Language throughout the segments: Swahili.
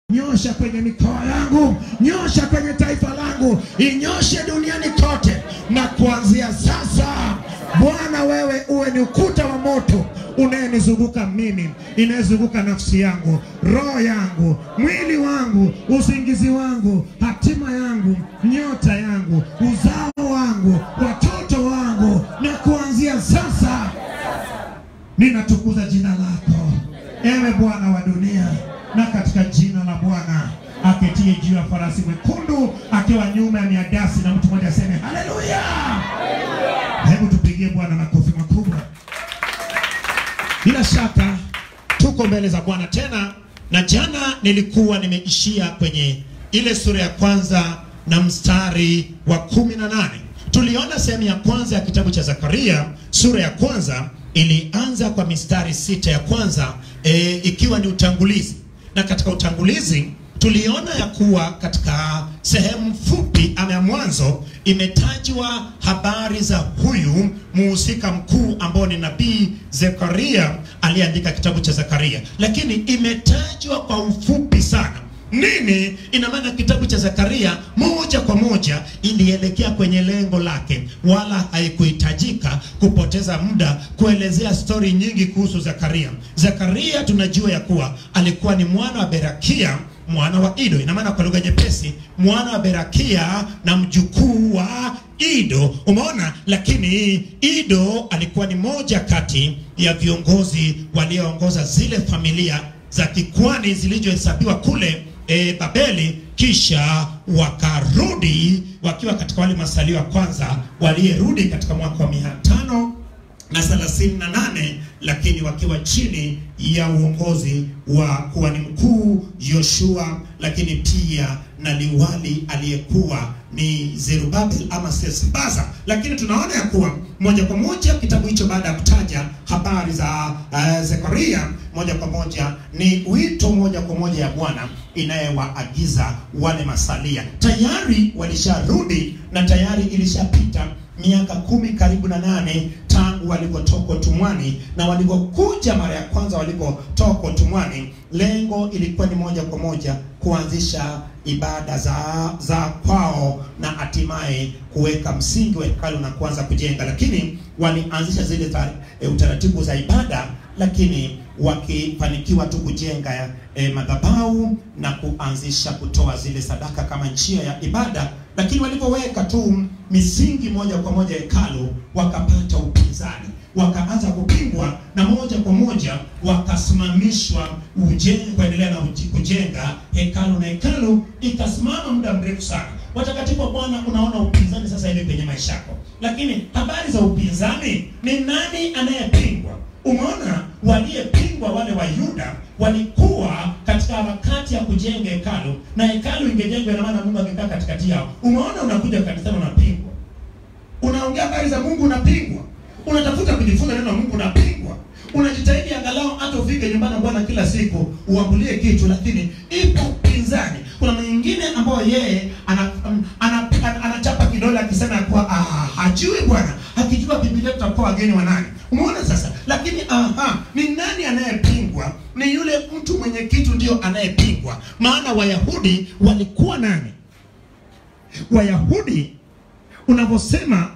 nyosha kwenye mikoa yangu, nyosha kwenye taifa langu, inyoshe duniani kote, na kuanzia sasa Bwana, wewe uwe ni ukuta wa moto unayenizunguka mimi, inayezunguka nafsi yangu, roho yangu, mwili wangu, usingizi wangu, hatima yangu, nyota yangu, uzao wangu, watoto wangu, na kuanzia sasa ninatukuza jina lako, ewe Bwana wa dunia, na katika jina la Bwana aketie juu ya farasi mwekundu akiwa nyuma ya miadasi, na mtu mmoja aseme haleluya. Hebu tupigie Bwana makofi makubwa. Bila shaka tuko mbele za Bwana tena, na jana nilikuwa nimeishia kwenye ile sura ya kwanza na mstari wa kumi na nane. Tuliona sehemu ya kwanza ya kitabu cha Zakaria sura ya kwanza ilianza kwa mistari sita ya kwanza e, ikiwa ni utangulizi, na katika utangulizi tuliona ya kuwa katika sehemu fupi ama ya mwanzo imetajwa habari za huyu muhusika mkuu ambao ni nabii Zekaria aliyeandika kitabu cha Zakaria, lakini imetajwa kwa ufupi sana. Nini ina maana? Kitabu cha Zakaria moja kwa moja ilielekea kwenye lengo lake, wala haikuhitajika kupoteza muda kuelezea stori nyingi kuhusu Zakaria. Zakaria tunajua ya kuwa alikuwa ni mwana wa Berakia mwana wa Ido. Ina maana kwa lugha nyepesi, mwana wa Berakia na mjukuu wa Ido. Umeona? Lakini Ido alikuwa ni moja kati ya viongozi walioongoza zile familia za kikwani zilizohesabiwa kule e, Babeli, kisha wakarudi wakiwa katika wale masalio ya kwanza waliyerudi katika mwaka wa mia tano na thelathini na nane lakini wakiwa chini ya uongozi wa kuhani mkuu Yoshua, lakini pia na liwali aliyekuwa ni Zerubabel ama Sesbaza. Lakini tunaona ya kuwa moja kwa moja kitabu hicho baada ya kutaja habari za uh, Zekaria, moja kwa moja ni wito moja kwa moja ya Bwana inayewaagiza wale masalia. Tayari walisharudi na tayari ilishapita miaka kumi karibu na nane tangu walipotoka utumwani, na walipokuja mara ya kwanza walipotoka utumwani, lengo ilikuwa ni moja kwa moja kuanzisha ibada za za kwao na hatimaye kuweka msingi wa hekalu na kuanza kujenga. Lakini walianzisha zile za, e, utaratibu za ibada, lakini wakifanikiwa tu kujenga e, madhabahu na kuanzisha kutoa zile sadaka kama njia ya ibada, lakini walipoweka tu misingi moja kwa moja hekalu, wakapata upinzani, wakaanza kupingwa na moja kwa moja wakasimamishwa ujenzi, kuendelea na kujenga hekalu, na hekalu ikasimama muda mrefu sana. Watakatifu wa Bwana, unaona upinzani sasa hivi kwenye maisha yako, lakini habari za upinzani, ni nani anayepingwa? Umeona, waliyepingwa wale wa Yuda walikuwa katika harakati ya kujenga hekalu, na hekalu ingejengwa, ina maana Mungu angekaa katikati yao. Umeona, unakuja kanisani unapingwa, unaongea habari za Mungu unapingwa, unatafuta kujifunza neno la Mungu unapingwa, unajitahidi angalau hata ufike nyumbani Bwana kila siku uambulie kitu, lakini ipo upinzani. Kuna mwingine ambao yeye anachapa ana, ana, ana kidole akisema kuwa ah, hajui Bwana, akijua Biblia tutakuwa wageni wa nani? Umeona sasa, lakini aha, ni nani anayepingwa? Ni yule mtu mwenye kitu ndio anayepingwa. Maana Wayahudi walikuwa nani? Wayahudi unavyosema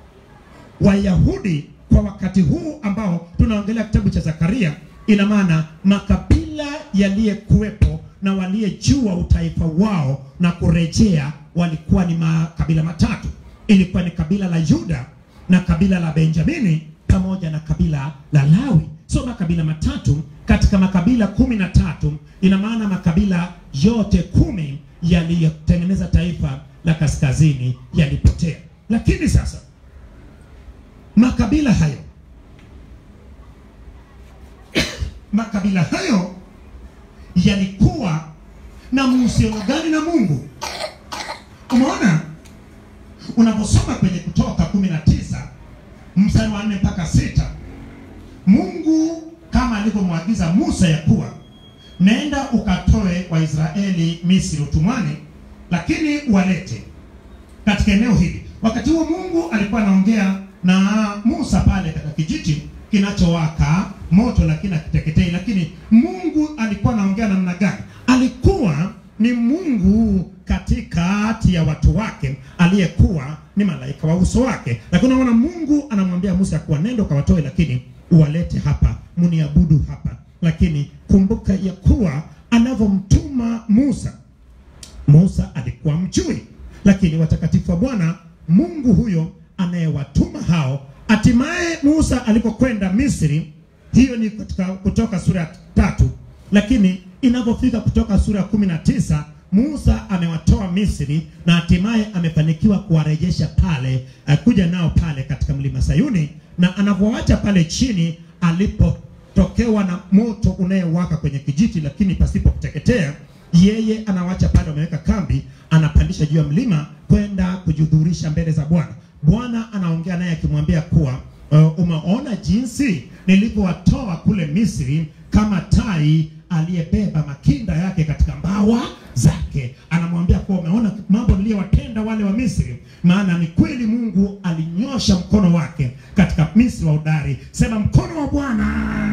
Wayahudi kwa wakati huu ambao tunaongelea kitabu cha Zakaria, ina maana makabila yaliyekuwepo na waliyejua utaifa wao na kurejea walikuwa ni makabila matatu. Ilikuwa ni kabila la Yuda na kabila la Benjamini pamoja na kabila la Lawi. So makabila matatu katika makabila kumi na tatu. Ina maana makabila yote kumi yaliyotengeneza taifa la kaskazini yalipotea. Lakini sasa makabila hayo makabila hayo yalikuwa na mahusiano gani na Mungu? Umeona, unaposoma kwenye Kutoka kumi na tisa mstari wa nne mpaka sita Mungu kama alivyomwagiza Musa ya kuwa nenda ukatoe Waisraeli Misri utumwani, lakini walete katika eneo hili. Wakati huo Mungu alikuwa anaongea na Musa pale katika kijiti kinachowaka moto lakini akiteketei. Lakini Mungu alikuwa anaongea namna gani? alikuwa ni Mungu katikati ya watu wake aliyekuwa ni malaika wa uso wake. Lakini unaona Mungu anamwambia Musa kuwa nenda ukawatoe, lakini uwalete hapa muniabudu hapa. Lakini kumbuka ya kuwa anavyomtuma Musa, Musa alikuwa mjui, lakini watakatifu wa Bwana Mungu huyo anayewatuma hao, hatimaye Musa alipokwenda Misri, hiyo ni katika Kutoka sura ya tatu, lakini inapofika Kutoka sura ya kumi na tisa Musa amewatoa Misri na hatimaye amefanikiwa kuwarejesha pale, akuja nao pale katika mlima Sayuni, na anapowacha pale chini alipotokewa na moto unayewaka kwenye kijiti, lakini pasipo kuteketea, yeye anawacha pale, wameweka kambi, anapandisha juu ya mlima kwenda kujihudhurisha mbele za Bwana. Bwana anaongea naye akimwambia kuwa uh, umeona jinsi nilivyowatoa kule Misri kama tai aliyebeba makinda yake katika mbawa zake. Anamwambia kuwa umeona mambo niliyowatenda wale wa Misri, maana ni kweli Mungu alinyosha mkono wake katika Misri wa udari. Sema, mkono wa Bwana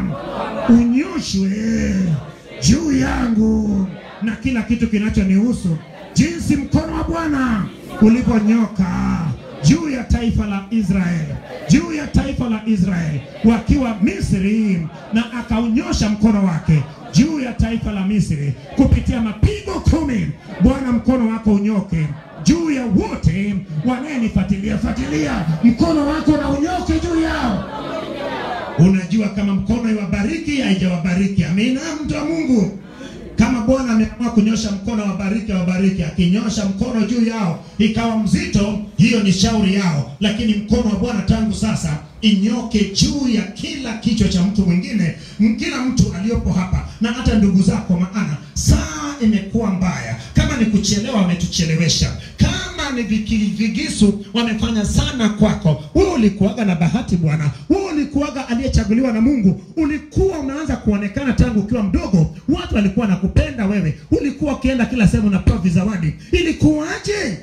unyoshwe juu yangu na kila kitu kinachonihusu, jinsi mkono wa Bwana ulivyonyoka juu ya taifa la Israeli, juu ya taifa la Israeli wakiwa Misri, na akaunyosha mkono wake juu ya taifa la Misri kupitia mapigo kumi. Bwana, mkono wako unyoke juu ya wote wanayenifuatilia. Fuatilia mkono wako na unyoke juu yao. Unajua kama mkono iwabariki haijawabariki. Amina, mtu wa Mungu. Kama Bwana ameamua kunyosha mkono wabariki, wabariki. Akinyosha mkono juu yao ikawa mzito, hiyo ni shauri yao, lakini mkono wa Bwana tangu sasa inyoke juu ya kila kichwa cha mtu mwingine, kila mtu aliyopo hapa na hata ndugu zako, maana saa imekuwa mbaya. Kama ni kuchelewa, wametuchelewesha. Kama ni viki- vigisu, wamefanya sana kwako. Wewe ulikuwaga na bahati bwana, wewe ulikuwaga aliyechaguliwa na Mungu. Ulikuwa unaanza kuonekana tangu ukiwa mdogo, watu walikuwa nakupenda wewe, ulikuwa ukienda kila sehemu unapewa vizawadi. Ilikuwaje?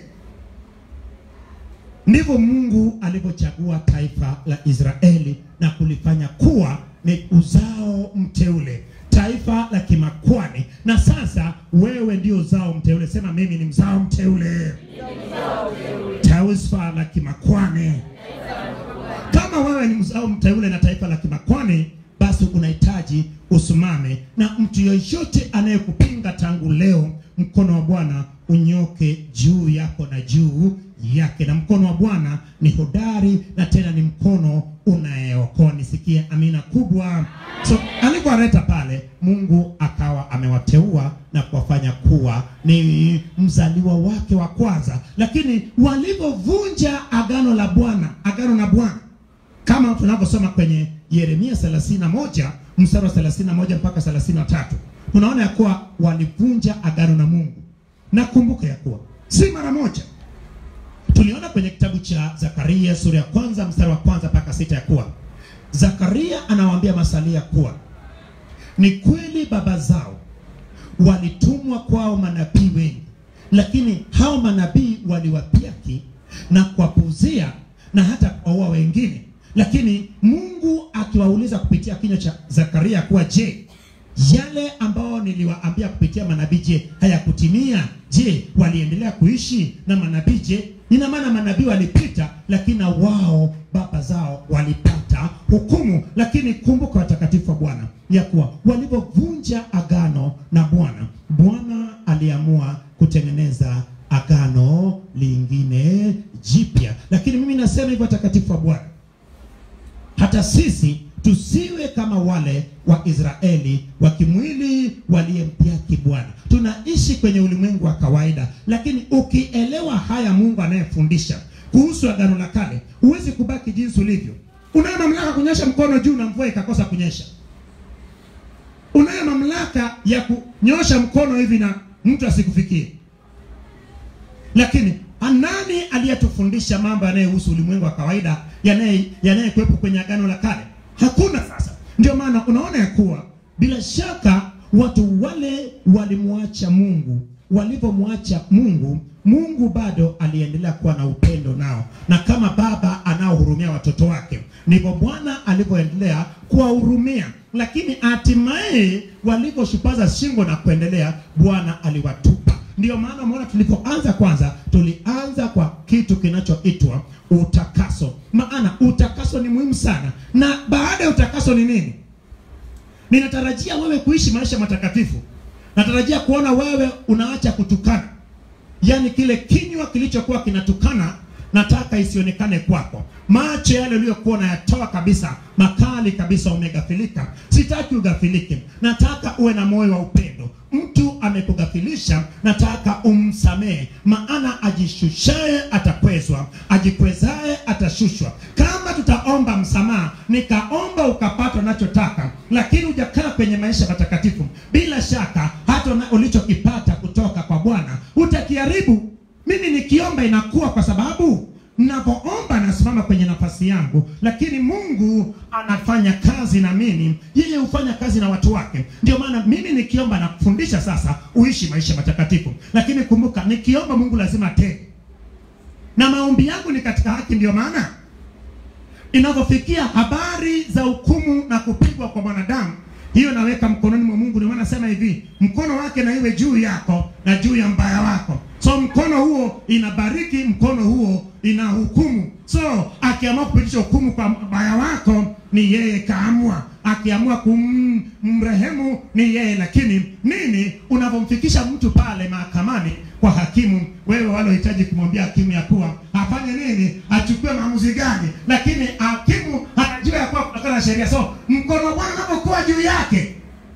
Ndivyo Mungu alivyochagua taifa la Israeli na kulifanya kuwa ni uzao mteule, taifa la kimakwani. Na sasa wewe ndio uzao mteule. Sema mimi ni mzao mteule, taifa la kimakwani. Kama wewe ni mzao mteule na taifa la kimakwani, basi unahitaji usimame, na mtu yeyote anayekupinga tangu leo, mkono wa Bwana unyoke juu yako na juu yake, na mkono wa Bwana ni hodari na tena ni mkono unayeokoa. Nisikie amina kubwa. So alipowaleta pale, Mungu akawa amewateua na kuwafanya kuwa ni mzaliwa wake wa kwanza, lakini walipovunja agano la Bwana, agano la Bwana kama tunavyosoma kwenye Yeremia 31 mstari wa 31 mpaka 33, tunaona ya kuwa walivunja agano na Mungu. Na kumbuka ya kuwa si mara moja. Tuliona kwenye kitabu cha Zakaria sura ya kwanza mstari wa kwanza mpaka sita ya kuwa Zakaria anawaambia masalia kuwa ni kweli baba zao walitumwa kwao manabii wengi, lakini hao manabii waliwapiaki na kuwapuuzia na hata kuwaua wengine. Lakini Mungu akiwauliza kupitia kinywa cha Zakaria kuwa je, yale ambao niliwaambia kupitia manabii, je, hayakutimia? Je, waliendelea kuishi na manabii? Je, ina maana manabii walipita, lakini na wao baba zao walipata hukumu. Lakini kumbuka, watakatifu wa Bwana, ya kuwa walipovunja agano na Bwana, Bwana aliamua kutengeneza agano lingine jipya. Lakini mimi nasema hivyo, watakatifu wa Bwana, hata sisi tusiwe kama wale wa Israeli wa kimwili waliyempiaki Bwana. Tunaishi kwenye ulimwengu wa kawaida, lakini ukielewa haya Mungu anayefundisha kuhusu agano la kale, huwezi kubaki jinsi ulivyo. Unayo mamlaka kunyosha mkono juu na mvua ikakosa kunyesha. Unayo mamlaka ya kunyosha mkono hivi na mtu asikufikie. Lakini nani aliyetufundisha mambo yanayohusu ulimwengu wa kawaida yanaye yanayekuwepo kwenye agano la kale? Hakuna. Sasa ndio maana unaona ya kuwa bila shaka watu wale walimwacha Mungu. Walipomwacha Mungu, Mungu bado aliendelea kuwa na upendo nao, na kama baba ana anaohurumia watoto wake. Ndivyo Bwana alivyoendelea kuwahurumia, lakini hatimaye walivyoshupaza shingo na kuendelea, Bwana aliwatupa. Ndiyo maana umeona tulipoanza kwanza, tulianza kwa kitu kinachoitwa utakaso, maana utakaso ni muhimu sana. Na baada ya utakaso ni nini? Ninatarajia wewe kuishi maisha matakatifu. Natarajia kuona wewe unaacha kutukana, yaani kile kinywa kilichokuwa kinatukana nataka isionekane kwako. Macho yale uliyokuwa unayatoa kabisa makali kabisa, umegafilika. Sitaki ugafilike, nataka uwe na moyo wa upendo. Mtu amekugafilisha, nataka umsamehe, maana ajishushaye atakwezwa, ajikwezaye atashushwa. Kama tutaomba msamaha, nikaomba ukapata unachotaka, lakini hujakaa kwenye maisha matakatifu, bila shaka hata una- ulichokipata kutoka kwa Bwana utakiharibu. Mimi nikiomba inakuwa kwa sababu ninapoomba nasimama kwenye nafasi yangu, lakini Mungu anafanya kazi na mimi, yeye hufanya kazi na watu wake. Ndio maana mimi nikiomba na kufundisha sasa uishi maisha matakatifu, lakini kumbuka, nikiomba Mungu lazima atende, na maombi yangu ni katika haki. Ndio maana inavyofikia habari za hukumu na kupigwa kwa mwanadamu, hiyo naweka mkononi mwa Mungu. Ndio maana nasema hivi, mkono wake na iwe juu yako na juu ya mbaya wako. So mkono huo inabariki, mkono huo ina hukumu. So akiamua kupitisha hukumu kwa mbaya wako, ni yeye kaamua. Akiamua kumrehemu ni yeye. Lakini nini, unavyomfikisha mtu pale mahakamani kwa hakimu, wewe wale unahitaji kumwambia hakimu ya kuwa afanye nini, achukue maamuzi gani, lakini hakimu anajua ya kuwa kutokana na sheria. So mkono wa Bwana unapokuwa juu yake,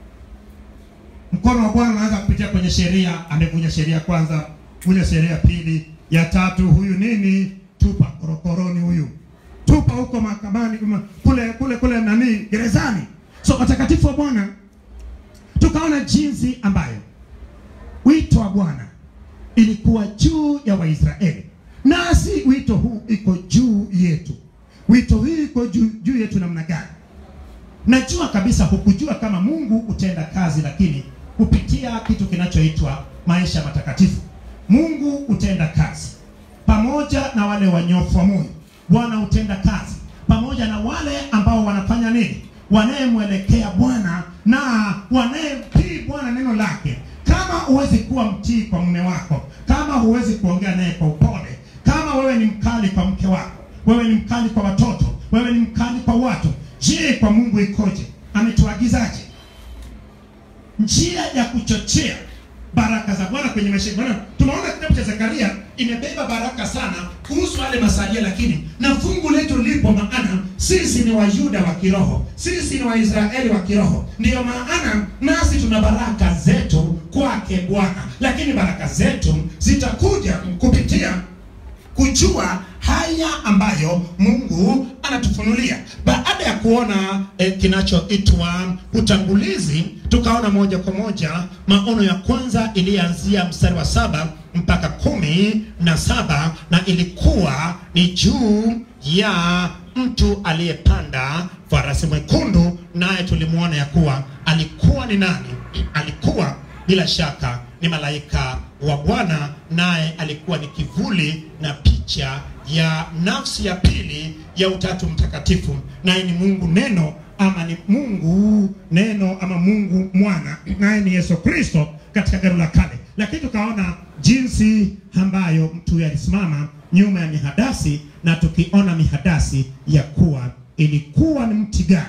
mkono wa Bwana unaanza kupitia kwenye sheria. Amevunja sheria kwanza, vunja sheria pili, ya tatu, huyu nini, tupa korokoroni, huyu tupa huko mahakamani, kuma- kule kule kule nani, gerezani. So watakatifu wa Bwana, tukaona jinsi ambayo wito wa Bwana ilikuwa juu ya Waisraeli, nasi wito huu iko juu yetu. Wito huu iko juu, juu yetu namna gani? Najua kabisa hukujua kama Mungu utenda kazi, lakini kupitia kitu kinachoitwa maisha matakatifu, Mungu utenda kazi pamoja na wale wanyofu wa moyo. Bwana utenda kazi pamoja na wale ambao wanafanya nini, wanayemwelekea Bwana na wanayemtii Bwana neno lake. Kama huwezi kuwa mtii kwa mume wako, kama huwezi kuongea naye kwa upole, kama wewe ni mkali kwa mke wako, wewe ni mkali kwa watoto, wewe ni mkali kwa watu, je, kwa Mungu ikoje? Ametuagizaje? njia ya kuchochea baraka za Bwana kwenye maisha yetu. Bwana, tunaona kitabu cha Zekaria imebeba baraka sana kuhusu wale masalia, lakini na fungu letu lipo, maana sisi ni Wayuda wa kiroho, sisi ni Waisraeli wa kiroho. Ndiyo maana nasi tuna baraka zetu kwake Bwana, lakini baraka zetu zitakuja kupitia kujua haya ambayo Mungu anatufunulia. Baada ya kuona eh, kinachoitwa utangulizi, tukaona moja kwa moja maono ya kwanza ilianzia mstari wa saba mpaka kumi na saba na ilikuwa ni juu ya mtu aliyepanda farasi mwekundu, naye tulimwona ya kuwa alikuwa ni nani? Alikuwa bila shaka ni malaika wa Bwana, naye alikuwa ni kivuli na picha ya nafsi ya pili ya Utatu Mtakatifu, naye ni Mungu Neno ama ni Mungu Neno ama Mungu Mwana, naye ni Yesu Kristo katika Agano la Kale. Lakini tukaona jinsi ambayo mtu huyu alisimama nyuma ya mihadasi, na tukiona mihadasi ya kuwa ilikuwa ni mti gani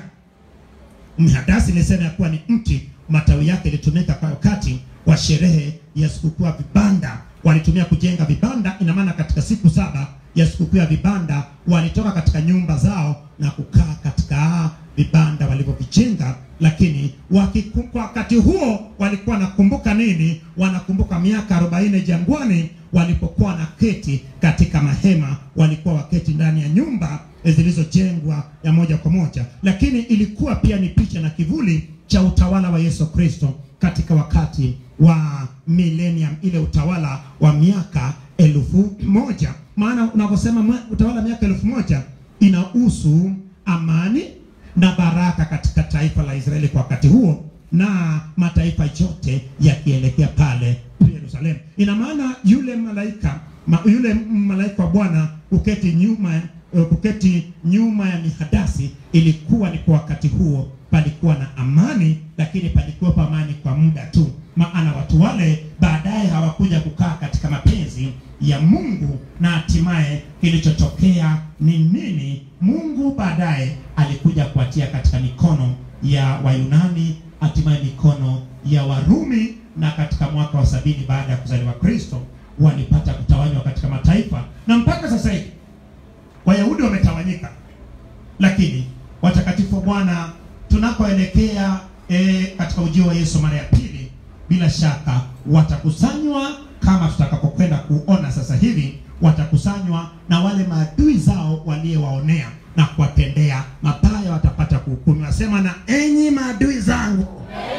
mhadasi ilisema ya kuwa ni mti, matawi yake ilitumika kwa wakati wa sherehe ya sikukuu ya vibanda. Walitumia kujenga vibanda, ina maana katika siku saba ya sikukuu ya vibanda walitoka katika nyumba zao na kukaa katika vibanda walivyovijenga, lakini wakiku, kwa wakati huo walikuwa wanakumbuka nini? Wanakumbuka miaka arobaini jangwani walipokuwa na keti katika mahema, walikuwa waketi ndani ya nyumba zilizojengwa ya moja kwa moja, lakini ilikuwa pia ni picha na kivuli cha utawala wa Yesu Kristo katika wakati wa millennium, ile utawala wa miaka elfu moja. Maana unaposema mwa- utawala wa miaka elfu moja inahusu amani na baraka katika taifa la Israeli kwa wakati huo na mataifa yote yakielekea pale Yerusalemu. Ina maana yule malaika ma, yule malaika wa Bwana kuketi nyuma eh, kuketi nyuma ya mihadasi ilikuwa ni kwa wakati huo palikuwa na amani, lakini palikuwa pa amani kwa muda tu, maana watu wale baadaye hawakuja kukaa katika mapenzi ya Mungu, na hatimaye kilichotokea ni nini? Mungu baadaye alikuja kuatia katika mikono ya Wayunani, hatimaye mikono ya Warumi, na katika mwaka wa sabini baada ya kuzaliwa Kristo walipata kutawanywa katika mataifa, na mpaka sasa hivi Wayahudi wametawanyika, lakini watakatifu wa Bwana tunakoelekea e, katika ujio wa Yesu mara ya pili, bila shaka watakusanywa kama tutakapokwenda kuona sasa hivi, watakusanywa na wale maadui zao waliowaonea na kuwatendea mabaya, watapata kuhukumiwa. Sema na enyi maadui zangu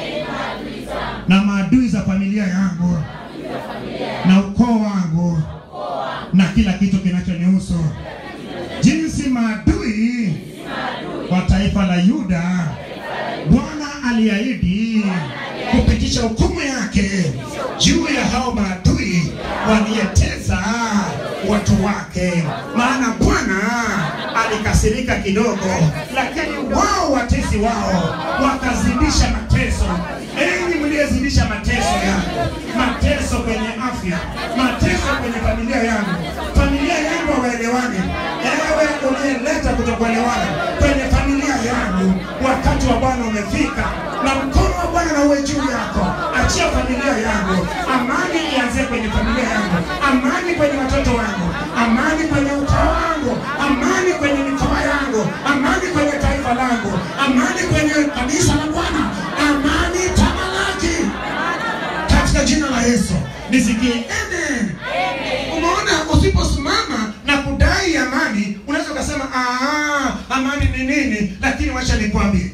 na maadui za familia yangu na ukoo wangu na kila kitu kinachonihusu, jinsi maadui wa taifa la Yuda Bwana aliahidi kupitisha hukumu yake juu ya hao maadui waliyetesa watu wake. Maana Bwana alikasirika kidogo, lakini wao watesi wao wakazidisha mateso. Enyi mliyezidisha mateso yangu, mateso kwenye afya, mateso kwenye familia yangu, familia yangu hawaelewani. Ewe uliyeleta kutokuelewana kwenye familia yangu, wakati wa Bwana umefika, na mkono wa Bwana na uwe juu yako. Achia familia yangu, amani ianzie kwenye familia yangu, amani kwenye watoto wangu, amani kwenye ukoo wangu, amani kwenye mikoa yangu, amani kwenye taifa langu, amani kwenye kanisa la Bwana, amani tamalaki katika jina la Yesu. Nisikie amen. Umeona, usiposimama na kudai amani, unaweza ukasema "Ah, amani ni nini? Lakini wacha nikwambie,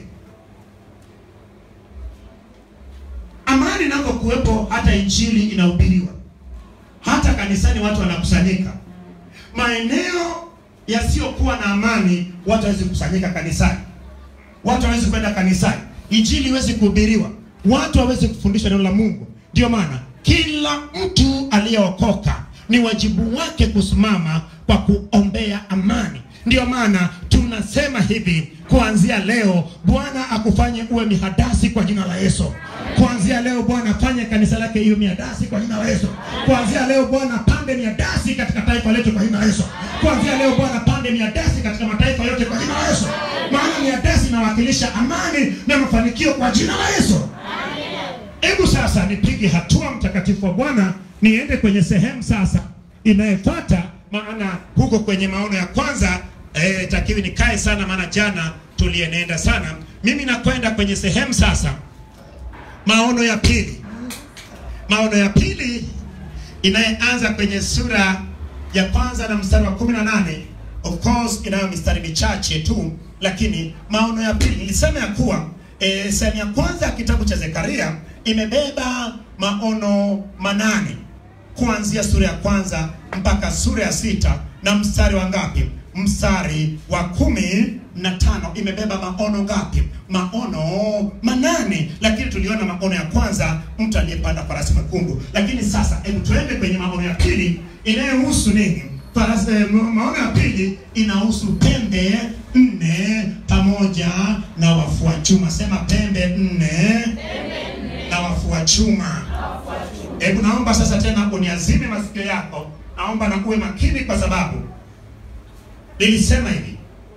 amani inapokuwepo, hata injili inahubiriwa, hata kanisani watu wanakusanyika. Maeneo yasiyokuwa na amani, watu hawezi kukusanyika kanisani, watu hawezi kwenda kanisani, injili iwezi kuhubiriwa, watu hawezi kufundishwa neno la Mungu. Ndio maana kila mtu aliyeokoka ni wajibu wake kusimama kwa kuombea amani. Ndio maana tunasema hivi, kuanzia leo Bwana akufanye uwe mihadasi kwa jina la Yesu. Kuanzia leo Bwana afanye kanisa lake iwe miadasi kwa jina la Yesu. Kuanzia leo Bwana pande miadasi katika taifa letu kwa jina la Yesu. Kuanzia leo Bwana pande miadasi katika mataifa yote kwa jina la Yesu. Maana miadasi inawakilisha amani na mafanikio kwa jina la Yesu. Hebu sasa nipige hatua, mtakatifu wa Bwana, niende kwenye sehemu sasa inayofuata, maana huko kwenye maono ya kwanza eh, takiwi nikae sana, maana jana tulienenda sana. Mimi nakwenda kwenye sehemu sasa, maono ya pili. Maono ya pili inayeanza kwenye sura ya kwanza na mstari wa kumi na nane of course inayo mistari michache tu, lakini maono ya pili nilisema ya kuwa e, sehemu ya kwanza ya kitabu cha Zekaria imebeba maono manane kuanzia sura ya kwanza mpaka sura ya sita na mstari wa ngapi? Mstari wa kumi na tano imebeba maono ngapi? Maono manane, lakini tuliona maono ya kwanza, mtu aliyepanda farasi mwekundu. Lakini sasa, hebu tuende kwenye maono ya pili inayohusu nini? Farasi, eh, maono ya pili inahusu pembe nne pamoja na wafua chuma. Sema pembe nne na wafua chuma. Hebu naomba sasa tena uniazime masikio yako, naomba na uwe makini, kwa sababu nilisema hivi,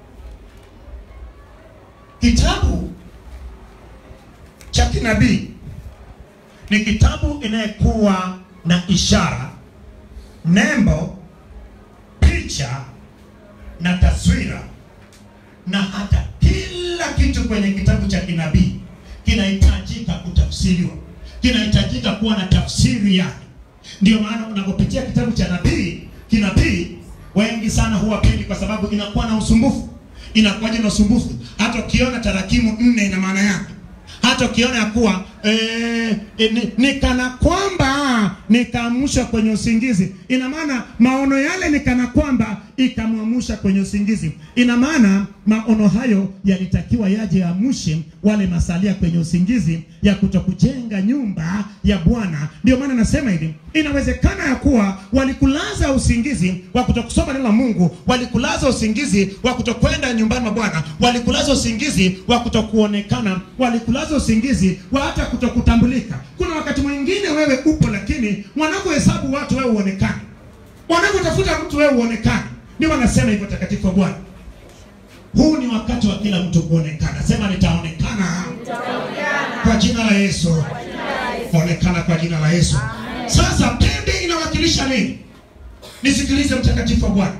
kitabu cha kinabii ni kitabu inayekuwa na ishara, nembo, picha na taswira na hata kila kitu kwenye kitabu cha kinabii kinahitajika kutafsiriwa, kinahitajika kuwa na tafsiri yake. Ndio maana unapopitia kitabu cha nabii kinabii, wengi sana huwapendi kwa sababu inakuwa na usumbufu. Inakuwaje na usumbufu? Hata ukiona tarakimu nne ina maana yake, hata ukiona ya kuwa eh, eh, ni, ni kana kwamba nikaamshwa kwenye usingizi. Ina maana maono yale ni kana kwamba ikamwamsha kwenye usingizi. Ina maana maono hayo yalitakiwa yaje yaamshe wale masalia kwenye usingizi ya kutokujenga nyumba ya Bwana. Ndio maana nasema hivi, inawezekana ya kuwa walikulaza usingizi wa kutokusoma neno la Mungu, walikulaza usingizi wa kutokwenda nyumbani mwa Bwana, walikulaza usingizi wa kutokuonekana, walikulaza usingizi wa hata kutokutambulika. Kuna wakati mwingine wewe upo, lakini wanavyohesabu watu wewe uonekani, wanavyotafuta mtu wewe uonekani. Ndio wanasema hivyo takatifu wa Bwana. Huu ni wakati wa kila mtu kuonekana. Sema nitaonekana kwa jina la Yesu. Onekana kwa jina la Yesu. Sasa pembe inawakilisha nini? Nisikilize mtakatifu wa Bwana.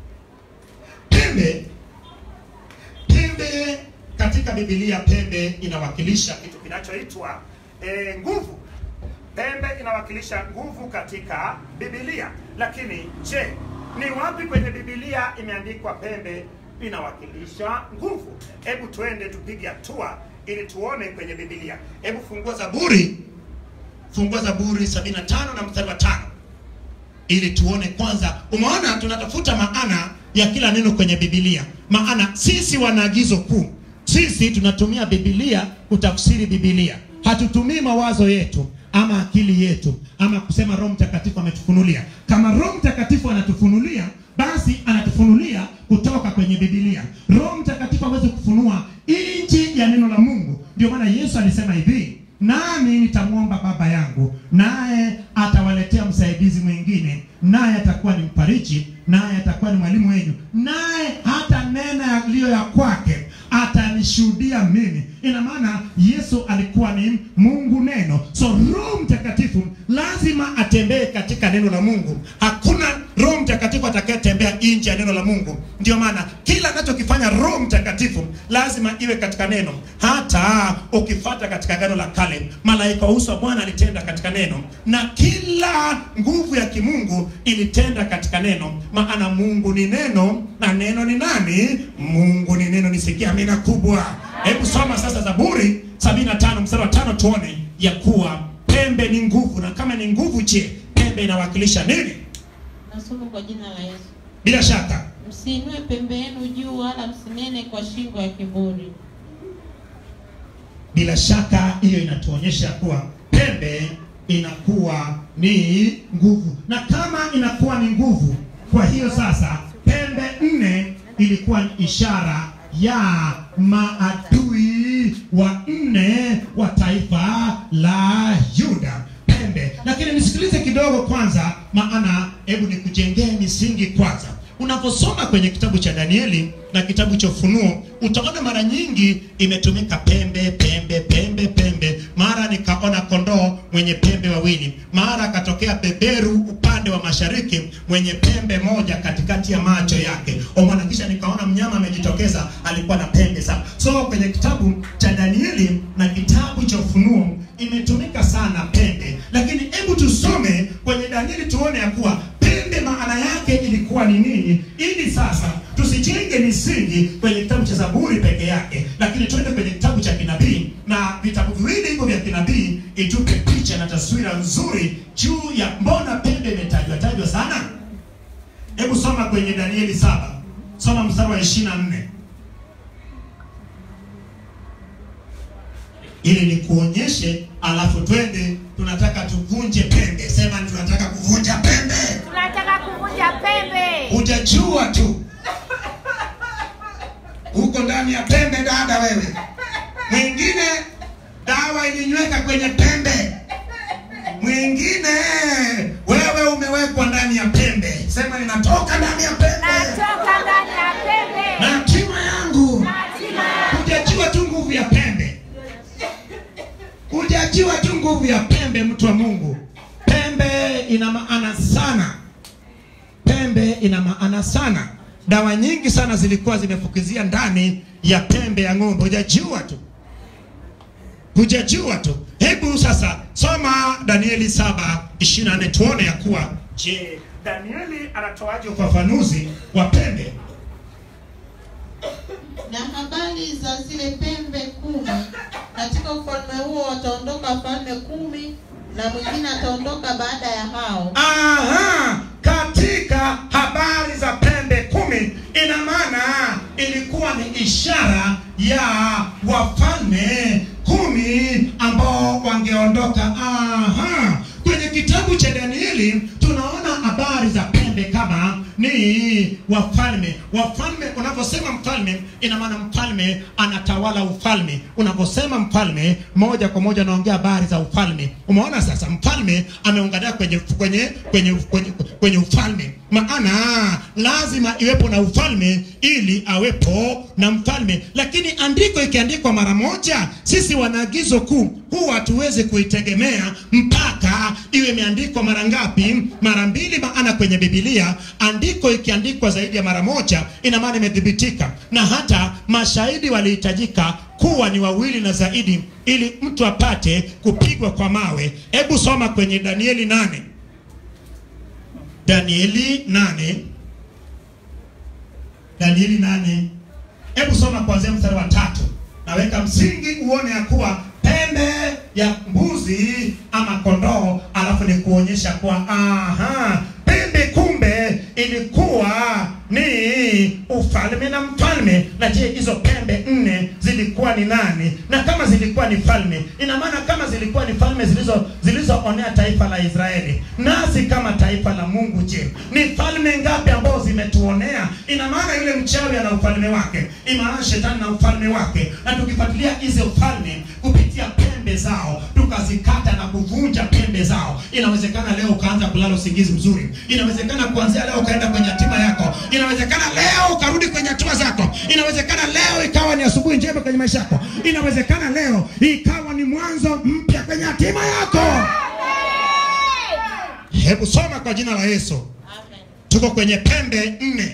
Pembe pembe katika Biblia, pembe inawakilisha kitu kinachoitwa eh, nguvu. Pembe inawakilisha nguvu katika Biblia. Lakini je, ni wapi kwenye Biblia imeandikwa pembe inawakilisha nguvu? Hebu twende tupige hatua ili tuone kwenye Biblia. Hebu fungua Zaburi, fungua Zaburi 75 na mstari wa tano ili tuone kwanza. Umeona, tunatafuta maana ya kila neno kwenye Biblia, maana sisi wana agizo kuu. Sisi tunatumia Biblia kutafsiri Biblia, hatutumii mawazo yetu ama akili yetu ama kusema Roho Mtakatifu ametufunulia. Kama Roho Mtakatifu anatufunulia, basi anatufunulia kutoka kwenye Biblia. Roho Mtakatifu hawezi kufunua nchi ya neno la Mungu. Ndio maana Yesu alisema hivi, nami nitamwomba Baba yangu, naye atawaletea msaidizi mwingine, naye atakuwa ni mfariji, naye atakuwa ni mwalimu wenu, naye hata nena yaliyo ya kwake atanishuhudia mimi. Ina maana Yesu alikuwa ni Mungu neno, so Roho Mtakatifu lazima atembee katika neno la Mungu. Hakuna Roho Mtakatifu atakayetembea nje ya neno la Mungu. Ndio maana kila anachokifanya Roho Mtakatifu lazima iwe katika neno. Hata ukifata katika Agano la Kale, malaika wa uso wa Bwana alitenda katika neno, na kila nguvu ya kimungu ilitenda katika neno, maana Mungu ni neno na neno ni nani? Mungu ni neno. Nisikia amina kubwa. Hebu soma sasa Zaburi 75 mstari wa tano tuone ya kuwa pembe ni nguvu, na kama ni nguvu, je, pembe inawakilisha nini? Nasoma kwa jina la Yesu. Bila shaka Msiinue pembe yenu juu, wala msinene kwa shingo ya kiburi. bila shaka hiyo inatuonyesha kuwa pembe inakuwa ni nguvu, na kama inakuwa ni nguvu, kwa hiyo sasa pembe nne ilikuwa ni ishara ya maadui wa nne wa taifa la Yuda pembe. Lakini nisikilize kidogo kwanza, maana hebu nikujengee misingi kwanza. Unaposoma kwenye kitabu cha Danieli na kitabu cha Ufunuo utaona mara nyingi imetumika pembe pembe pembe pembe. Mara nikaona kondoo mwenye pembe wawili, mara akatokea beberu upande wa mashariki mwenye pembe moja katikati ya macho yake. Omwana, kisha nikaona mnyama amejitokeza, alikuwa na pembe saba. So kwenye kitabu cha Danieli na kitabu cha Ufunuo imetumika sana pembe, lakini hebu tusome kwenye Danieli tuone ya kuwa pembe maana yake ilikuwa ni nini, ili sasa tusijenge misingi kwenye kitabu cha Zaburi peke yake, lakini twende kwenye kitabu cha kinabii, na vitabu viwili hivyo vya kinabii itupe picha na taswira nzuri juu ya mbona pembe imetajwa tajwa sana. Hebu soma kwenye Danieli saba, soma mstari wa 24 ili nikuonyeshe, alafu twende, tunataka tuvunje pembe. Sema tunataka kuvunja pembe. Tunataka kuvunja pembe. Hujajua tu huko ndani ya pembe, dada wewe. Mwingine dawa ilinyweka kwenye pembe, mwingine wewe umewekwa ndani ya pembe. Sema ninatoka ndani ya pembe Natoka ndani ya pembe. na hatima yangu. Hatima yangu. Hujajua tu nguvu ya pembe, hujajua tu nguvu ya pembe, mtu wa Mungu. Pembe ina maana sana, pembe ina maana sana. Dawa nyingi sana zilikuwa zimefukizia ndani ya pembe ya ng'ombe, hujajua tu, hujajua tu. Hebu sasa soma Danieli 7:24 tuone ya kuwa je, Danieli anatoaje ufafanuzi wa pembe? Na habari za zile pembe kumi, katika ufalme huo wataondoka falme kumi, na mwingine ataondoka baada pili tunaona habari za pembe kama ni wafalme wafalme unavyosema mfalme ina maana mfalme anatawala ufalme unavyosema mfalme moja kwa moja unaongea habari za ufalme umeona sasa mfalme ameungalia kwenye kwenye kwenye kwenye, kwenye ufalme maana lazima iwepo na ufalme ili awepo na mfalme lakini andiko ikiandikwa mara moja sisi wanaagizo kuu huwa hatuwezi kuitegemea mpaka iwe imeandikwa mara ngapi mara mbili maana kwenye bibilia andiko ikiandikwa zaidi ya mara moja ina maana imethibitika na hata mashahidi walihitajika kuwa ni wawili na zaidi ili mtu apate kupigwa kwa mawe hebu soma kwenye danieli nane danieli nane danieli nane hebu soma kuanzia mstari wa tatu naweka msingi uone ya kuwa pembe ya mbuzi ama kondoo alafu ni kuonyesha kuwa aha pembe kumbe ilikuwa ni ufalme na mfalme na je hizo pembe nne zilikuwa ni nani na kama zilikuwa ni falme ina maana kama zilikuwa ni falme zilizo zilizoonea taifa la israeli nasi kama taifa la mungu je ni falme ngapi ambao zimetuonea ina maana yule mchawi ana ufalme wake imaana shetani na ufalme wake na tukifuatilia hizo falme kupitia pembe zao tukazikata na kuvunja pembe zao inawezekana leo ukaanza kulala usingizi mzuri inawezekana kuanzia leo ukaenda kwenye hatima yako inawezekana leo ukarudi kwenye hatua zako inawezekana leo ikawa ni asubuhi njema kwenye maisha yako inawezekana leo ikawa ni mwanzo mpya kwenye hatima yako hebu soma kwa jina la yesu Amen. tuko kwenye pembe nne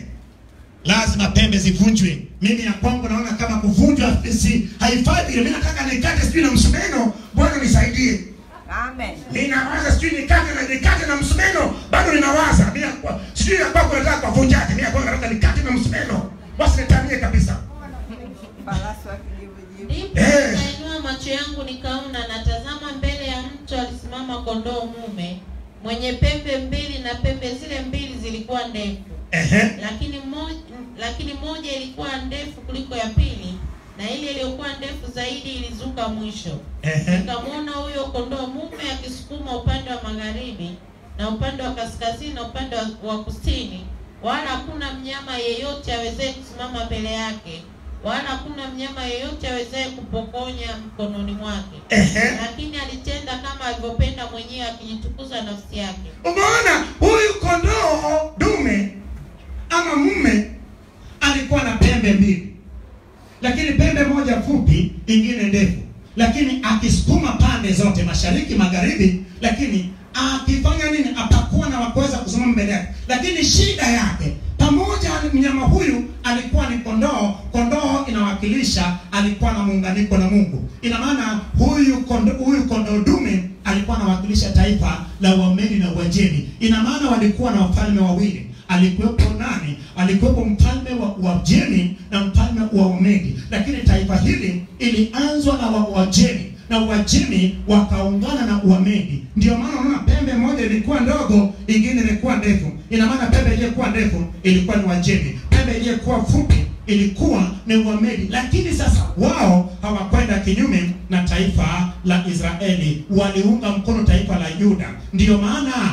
lazima pembe zivunjwe mimi ya kwangu naona kama kuvunjwa si haifai vile mi nataka nikate sijui na msumeno bwana nisaidie Amen. ninawaza sijui nikate na nikate na msumeno bado ninawaza Mimi ya kwa- sijui ya kwako nataka kuvunjaje mi ya kwangu nataka nikate na msumeno wasinitanie kabisa Farasi wa kijivujivu. Ndipo Eh. nikainua macho yangu nikaona, na tazama, mbele ya mto alisimama kondoo mume mwenye pembe mbili, na pembe zile mbili zilikuwa ndefu, ehe lakini moja, lakini moja ilikuwa ndefu kuliko ya pili, na ile iliyokuwa ndefu zaidi ilizuka mwisho. ehe Nikamwona huyo kondoo mume akisukuma upande wa magharibi na upande wa kaskazini na upande wa, wa kusini, wala hakuna mnyama yeyote awezaye kusimama mbele yake, wala hakuna mnyama yeyote awezaye kupokonya mkononi mwake. ehe Lakini alitenda kama alivyopenda mwenyewe, akijitukuza nafsi yake. umeona huyu kondoo dume ama mume alikuwa na pembe mbili lakini pembe moja fupi ingine ndefu lakini akisukuma pande zote mashariki magharibi lakini akifanya nini atakuwa na wakuweza kusimama mbele yake lakini shida yake pamoja mnyama huyu alikuwa ni kondoo kondoo inawakilisha alikuwa na muunganiko na mungu ina maana huyu kondo, huyu kondoo dume alikuwa anawakilisha taifa la uamedi na uajemi ina maana walikuwa na wafalme wawili alikuwepo nani alikuwepo mfalme wa uajemi na mfalme wa umedi lakini taifa hili ilianzwa na wa uajemi na uajemi wakaungana na uamedi ndio maana unaona pembe moja ilikuwa ndogo ingine ilikuwa ndefu ina maana pembe iliyokuwa ndefu ilikuwa ni uajemi pembe iliyokuwa fupi ilikuwa ni uamedi lakini sasa wao hawakwenda kinyume na taifa la israeli waliunga mkono taifa la yuda ndiyo maana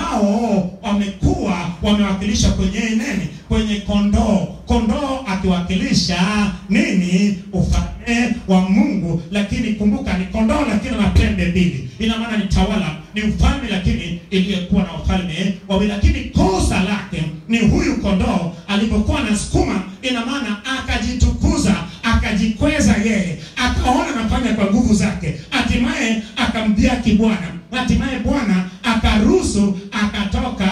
wao wamekuwa wamewakilisha kwenye nini kwenye kondoo kondoo akiwakilisha nini ufalme wa mungu lakini kumbuka ni kondoo lakini na pembe mbili ina maana ni tawala ni ufalme lakini iliyokuwa na ufalme wawili lakini kosa lake ni huyu kondoo alipokuwa anasukuma ina maana akajitukuza akajikweza yeye akaona anafanya kwa nguvu zake hatimaye akamdhiaki bwana hatimaye bwana akaruhusu akatoka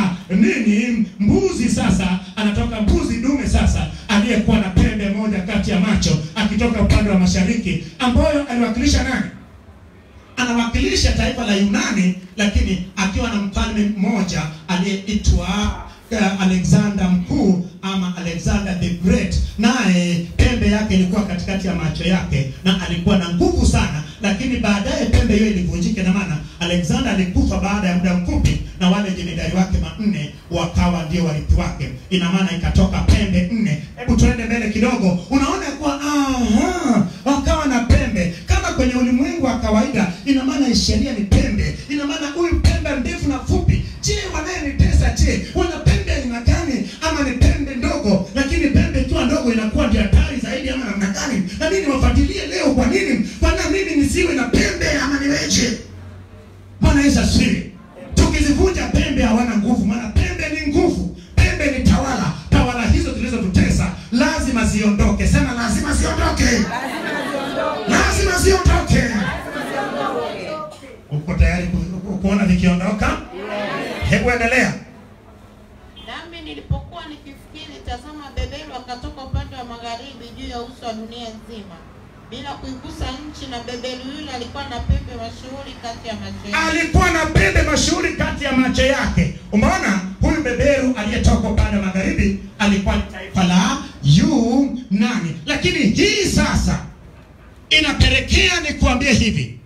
nini mbuzi sasa anatoka mbuzi dume sasa aliyekuwa na pembe moja kati ya macho akitoka upande wa mashariki ambayo aliwakilisha nani anawakilisha taifa la Yunani, lakini akiwa na mfalme mmoja aliyeitwa uh, Alexander mkuu ama Alexander the Great, naye pembe yake ilikuwa katikati ya macho yake na alikuwa na nguvu sana, lakini baadaye pembe hiyo ilivunjika. Na maana Alexander alikufa baada ya muda mfupi, na wale jemedari wake manne wakawa ndio warithi wake. Ina maana ikatoka pembe nne. Hebu tuende mbele kidogo, unaona kuwa aha, wakawa na pembe kama kwenye ulimwengu wa kawaida. Ina maana sheria ni pembe, ina maana huyu pembe ndefu na fupi niweje wana pembe aina gani ama ni pembe ndogo lakini pembe ikiwa ndogo inakuwa ndio hatari zaidi ama namna gani na nini wafuatilie leo kwa nini kwana mimi nisiwe na pembe ama niweje bwana yesu asifiwe tukizivunja pembe hawana nguvu maana pembe ni nguvu pembe ni tawala tawala hizo zilizotutesa lazima ziondoke sema lazima ziondoke lazima ziondoke uko tayari ku- ku- kuona vikiondoka hebu endelea Nami nilipokuwa nikifikiri, tazama, beberu akatoka upande wa magharibi juu ya uso wa dunia nzima, bila kuigusa nchi, na beberu yule alikuwa na pembe mashuhuri kati ya macho yake. alikuwa na pembe mashuhuri kati ya macho yake umeona huyu beberu aliyetoka upande wa magharibi alikuwa ni taifa la yunani lakini hii sasa inapelekea ni kuambia hivi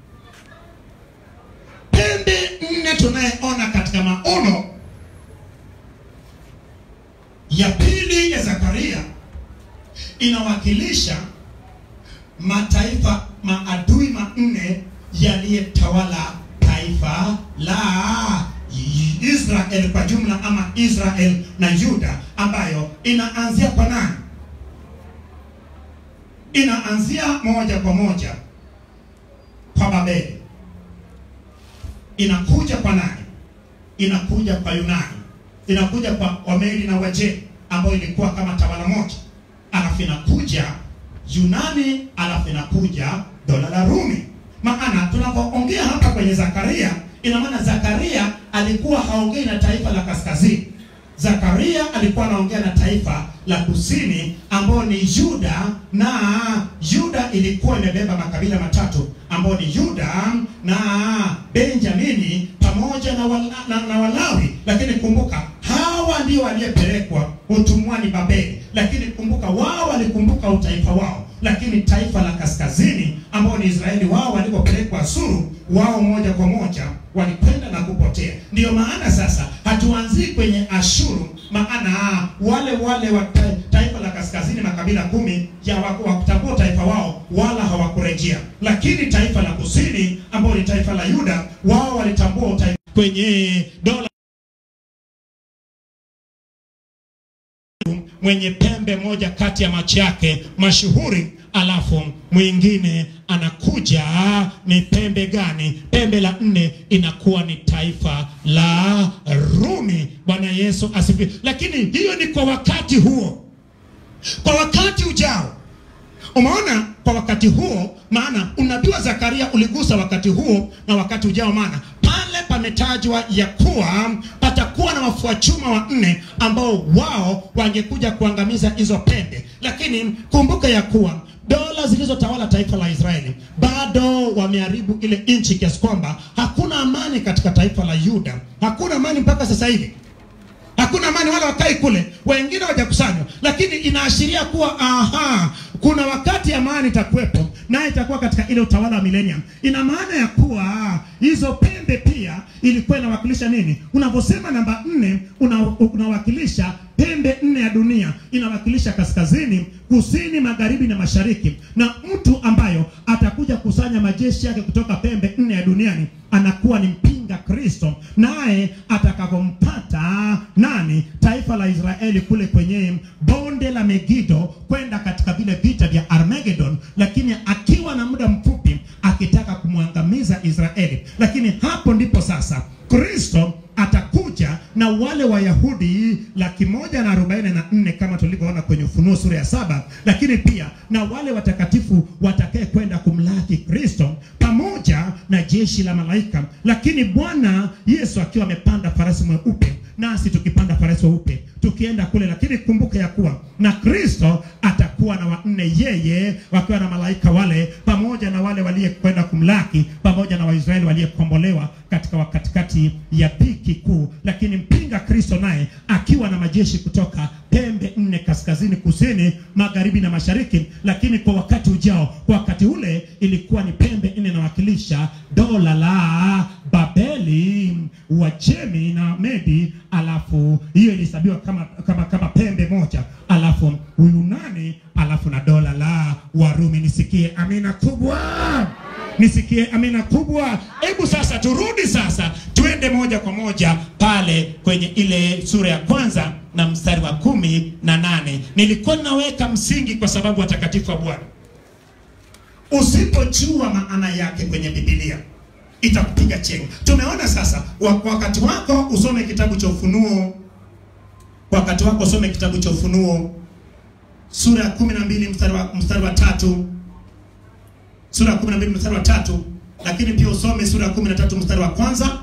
pembe nne tunayeona katika maono ya pili ya zakaria inawakilisha mataifa maadui manne yaliyetawala taifa la Israel kwa jumla ama Israel na Yuda ambayo inaanzia kwa nani? Inaanzia moja kwa moja kwa Babeli, inakuja kwa nani? Inakuja kwa Yunani, inakuja kwa Wamedi na Wajemi ambayo ilikuwa kama tawala moja, alafu inakuja Yunani, alafu inakuja dola la Rumi. Maana tunapoongea hapa kwenye Zakaria, ina maana Zakaria alikuwa haongei na taifa la kaskazini. Zakaria alikuwa anaongea na taifa la kusini ambao ni Yuda, na Yuda ilikuwa imebeba makabila matatu ambao ni Yuda na Benjamini pamoja na, wala, na, na Walawi. Lakini kumbuka hawa ndio waliyepelekwa utumwani Babeli, lakini kumbuka wao walikumbuka utaifa wao, lakini taifa la kaskazini ambao ni Israeli, wao walipopelekwa Asuru, wao moja kwa moja walikwenda na kupotea. Ndiyo maana sasa hatuanzii kwenye Ashuru, maana wale wale wa ta- taifa la kaskazini makabila kumi ya wakutambua taifa wao wala hawakurejea, lakini taifa la kusini ambao ni taifa la Yuda, wao walitambua utaifa kwenye dola mwenye pembe moja kati ya macho yake mashuhuri, alafu mwingine anakuja ni pembe gani? Pembe la nne inakuwa ni taifa la Rumi. Bwana Yesu asifiwe. Lakini hiyo ni kwa wakati huo, kwa wakati ujao Umeona, kwa wakati huo, maana unabii wa Zakaria uligusa wakati huo na wakati ujao, maana pale pametajwa ya kuwa patakuwa na wafua chuma wanne ambao wao wangekuja kuangamiza hizo pembe, lakini kumbuka ya kuwa dola zilizotawala taifa la Israeli bado wameharibu ile nchi kiasi kwamba hakuna amani katika taifa la Yuda, hakuna amani mpaka sasa hivi hakuna amani, wala wakai kule, wengine hawajakusanywa, lakini inaashiria kuwa aha, kuna wakati amani itakuwepo, naye itakuwa katika ile utawala wa millennium. Ina maana ya kuwa hizo pembe pia ilikuwa inawakilisha nini? Unaposema namba nne una, unawakilisha pembe nne ya dunia, inawakilisha kaskazini, kusini, magharibi na mashariki, na mtu ambayo atakuja kusanya majeshi yake kutoka pembe nne ya duniani anakuwa ni mpinga Kristo, naye atakapompata nani? Taifa la Israeli kule kwenye bonde la Megido kwenda katika vile vita vya Armageddon, lakini akiwa na muda mfupi akitaka kumwangamiza Israeli. Lakini hapo ndipo sasa Kristo atakuja na wale Wayahudi laki moja na arobaini na nne kama tulivyoona kwenye Ufunuo sura ya saba, lakini pia na wale watakatifu watakaye kwenda kumlaki Kristo pamoja na jeshi la malaika, lakini Bwana Yesu akiwa amepanda farasi mweupe, nasi tukipanda farasi weupe tukienda kule. Lakini kumbuka ya kuwa na Kristo atakuwa na wanne, yeye wakiwa na malaika wale, pamoja na wale waliyekwenda kumlaki, pamoja na Waisraeli waliyekombolewa katika wakatikati ya dhiki kuu. Lakini mpinga Kristo naye akiwa na majeshi kutoka pembe nne, kaskazini, kusini, magharibi na mashariki. Lakini kwa wakati ujao, kwa wakati ule ilikuwa ni pembe nne inawakilisha dola la Babeli, Uajemi na Medi, alafu hiyo ilihesabiwa kama, kama, kama pembe moja, alafu Uyunani, alafu na dola la Warumi. Nisikie amina kubwa. nisikie amina kubwa. Hebu sasa turudi sasa, tuende moja kwa moja pale kwenye ile sura ya kwanza na mstari wa kumi na nane. Nilikuwa naweka msingi kwa sababu watakatifu wa Bwana, usipojua maana yake kwenye Biblia itakupiga chenga. Tumeona sasa, wa- kwa wakati wako usome kitabu cha Ufunuo, kwa wakati wako usome kitabu cha Ufunuo sura ya kumi na mbili mstari wa, mstari wa tatu sura ya 12 mstari wa tatu lakini pia usome sura ya 13 mstari wa kwanza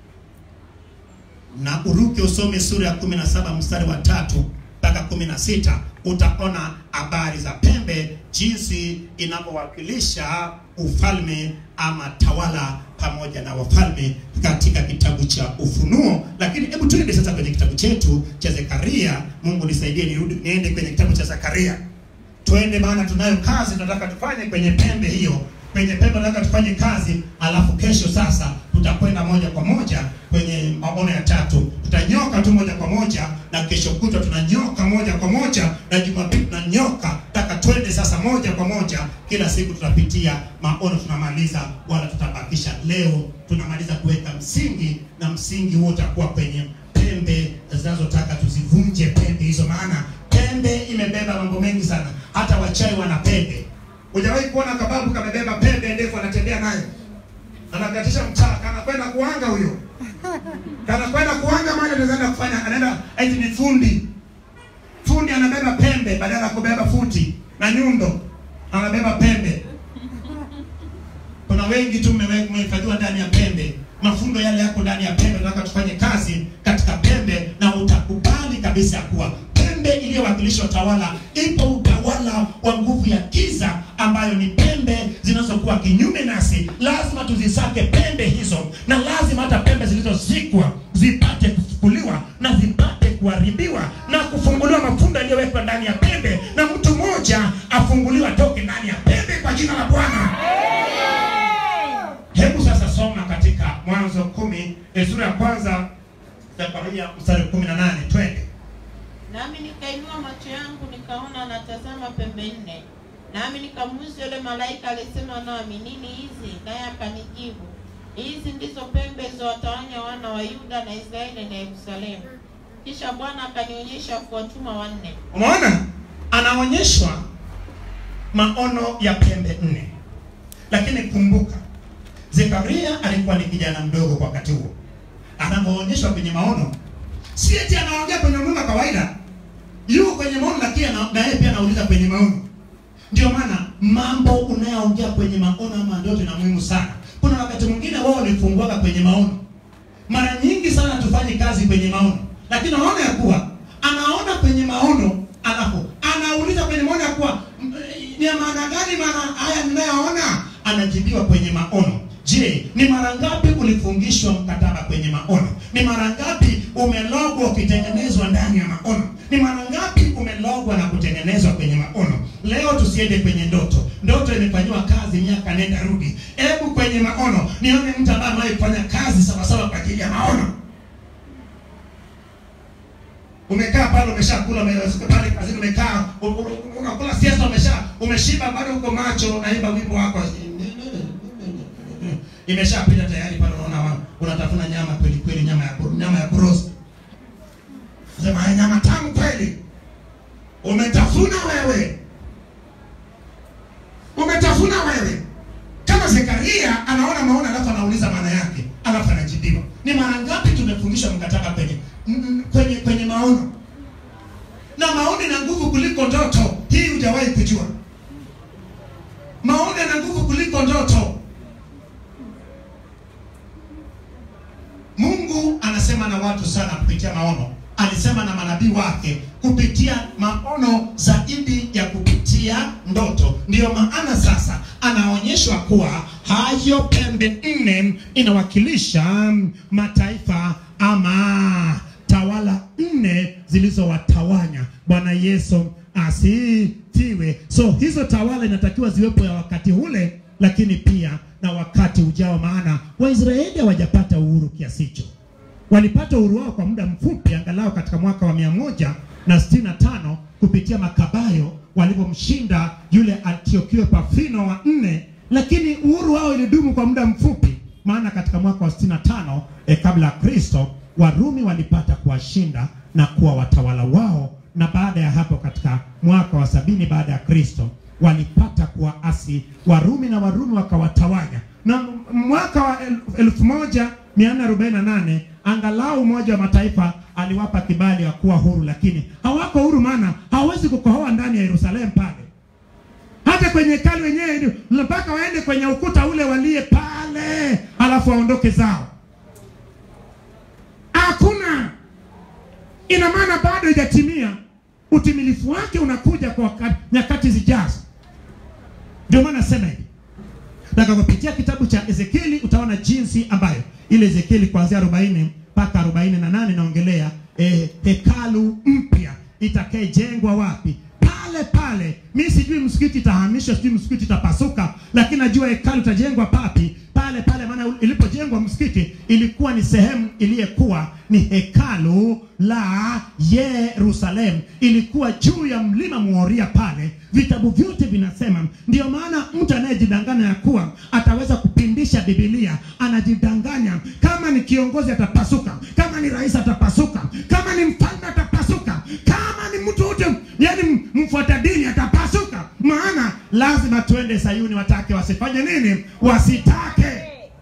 na uruke usome sura ya 17 mstari wa tatu mpaka 16 utaona habari za pembe jinsi inavyowakilisha ufalme ama tawala pamoja na wafalme katika kitabu cha Ufunuo. Lakini hebu tuende sasa kwenye kitabu chetu cha Zekaria. Mungu nisaidie nirudi niende kwenye kitabu cha Zekaria twende, maana tunayo kazi tunataka tufanye kwenye pembe hiyo. Kwenye pembe tunataka tufanye kazi, alafu kesho sasa tutakwenda moja kwa moja kwenye maono ya tatu. Tutanyoka tu moja kwa moja, na kesho kutwa tunanyoka moja kwa moja, na Jumapili tunanyoka. Taka twende sasa moja kwa moja, kila siku tutapitia maono, tunamaliza wala tutabakisha. Leo tunamaliza kuweka msingi, na msingi huo utakuwa kwenye pembe zinazotaka tuzivunje pembe hizo, maana pembe imebeba mambo mengi sana. Hata wachawi wana pembe. Hujawahi kuona kababu kamebeba pembe ndefu anatembea nayo, anakatisha mtaa, kanakwenda kuanga huyo, kanakwenda kuanga mali, anaenda kufanya, anaenda eti ni fundi. Fundi anabeba pembe badala ya kubeba futi na nyundo, anabeba pembe. Kuna wengi tu mmewe- mmehifadhiwa ndani ya pembe, mafundo yale yako ndani ya pembe. Tunataka tufanye kazi katika pembe, na utakubali kabisa ya kuwa pembe iliyowakilisha utawala, ipo utawala wa nguvu ya giza ambayo ni pembe zinazokuwa kinyume nasi. Lazima tuzisake pembe hizo, na lazima hata pembe zilizozikwa zipate kufukuliwa na zipate kuharibiwa na kufunguliwa mafundo yaliyowekwa ndani ya pembe, na mtu mmoja afunguliwa toke ndani ya pembe kwa jina la Bwana. Hebu sasa soma katika Mwanzo kumi eh, sura ya kwanza Zekaria mstari kumi na nane twende. Nami nikainua macho yangu nikaona, natazama pembe nne. Nami nikamuuliza yule malaika alisema nami, nini hizi? Naye akanijibu, hizi ndizo pembe zilizowatawanya wana wa Yuda na Israeli na Yerusalemu. Kisha Bwana akanionyesha kuwatuma wanne. Umeona, anaonyeshwa maono ya pembe nne, lakini kumbuka, Zekaria alikuwa ni kijana mdogo kwa wakati huo. Anapoonyeshwa kwenye maono, si eti anaongea kwenye maono kawaida, yuko kwenye maono, lakini ana- na yeye pia anauliza kwenye maono. Ndio maana mambo unayoongea kwenye maono ama ndoto na muhimu sana. Kuna wakati mwingine wao walifunguaka kwenye maono mara nyingi sana tufanye kazi kwenye maono, lakini unaona ya kuwa anaona kwenye maono, alafu anauliza kwenye maono ya kuwa "M- ni ya maana gani maana haya ninayoona? Anajibiwa kwenye maono. Je, ni mara ngapi ulifungishwa mkataba kwenye maono? Ni mara ngapi umelogwa ukitengenezwa ndani ya maono? Ni mara ngapi umelogwa na kutengenezwa kwenye maono? Leo tusiende kwenye ndoto. Ndoto imefanyiwa kazi miaka nenda rudi. Hebu kwenye maono nione mtu ambaye amewahi kufanya kazi sawasawa kwa ajili ya maono. Umekaa pale umeshakula ume- pale kazini umekaa u- u- unakula siesta umesha umeshiba bado uko macho naimba wimbo wako imeshapita tayari pale unaona wa- unatafuna nyama kweli kweli nyama ya kuro- nyama ya kuroast sema "Haya, nyama tamu kweli umetafuna wewe umetafuna wewe kama Zekaria anaona maono alafu anauliza maana yake alafu anajibiwa. Ni mara ngapi tumefundishwa mkataba kwenye m- m- kwenye kwenye maono, na maono ina nguvu kuliko ndoto. Hii hujawahi kujua, maono yana nguvu kuliko ndoto. Mungu anasema na watu sana kupitia maono. Alisema na manabii wake kupitia maono zaidi ya kupitia ndoto. Ndiyo maana sasa anaonyeshwa kuwa hayo pembe nne inawakilisha mm, mataifa ama tawala nne zilizowatawanya. Bwana Yesu asifiwe. So hizo tawala inatakiwa ziwepo ya wakati ule, lakini pia na wakati ujao, maana Waisraeli hawajapata uhuru kiasi hicho. Walipata uhuru wao kwa muda mfupi, angalau katika mwaka wa mia moja na sitini na tano kupitia Makabayo walivyomshinda yule Antiochio Epafino wa nne lakini uhuru wao ilidumu kwa muda mfupi maana katika mwaka wa 65 eh, kabla ya kristo warumi walipata kuwashinda na kuwa watawala wao na baada ya hapo katika mwaka wa sabini baada ya kristo walipata kuwaasi warumi na warumi wakawatawanya na m- mwaka wa el- elfu moja mia nne arobaini na nane angalau umoja wa mataifa aliwapa kibali ya kuwa huru lakini hawako huru maana hawawezi kukohoa ndani ya yerusalemu pale hata kwenye hekalu wenyewe ni- mpaka waende kwenye ukuta ule walie pale alafu waondoke zao hakuna ina maana bado haijatimia utimilifu wake unakuja kwa waka- nyakati zijazo ndio maana nasema hivi nataka kupitia kitabu cha ezekieli utaona jinsi ambayo ile ezekieli kuanzia 40 mpaka 48 inaongelea eh, hekalu mpya itakayejengwa wapi pale pale mi sijui msikiti itahamishwa sijui msikiti itapasuka lakini najua hekalu itajengwa papi pale pale maana ilipojengwa msikiti ilikuwa ni sehemu iliyekuwa ni hekalu la yerusalemu ilikuwa juu ya mlima moria pale vitabu vyote vinasema ndio maana mtu anayejidanganya ya kuwa ataweza kupindisha bibilia anajidanganya kama ni kiongozi atapasuka kama ni rais atapasuka kama ni mfalme atapasuka kama ni mtu yote yani mfuata dini atapasuka maana lazima tuende sayuni watake wasifanye nini wasitake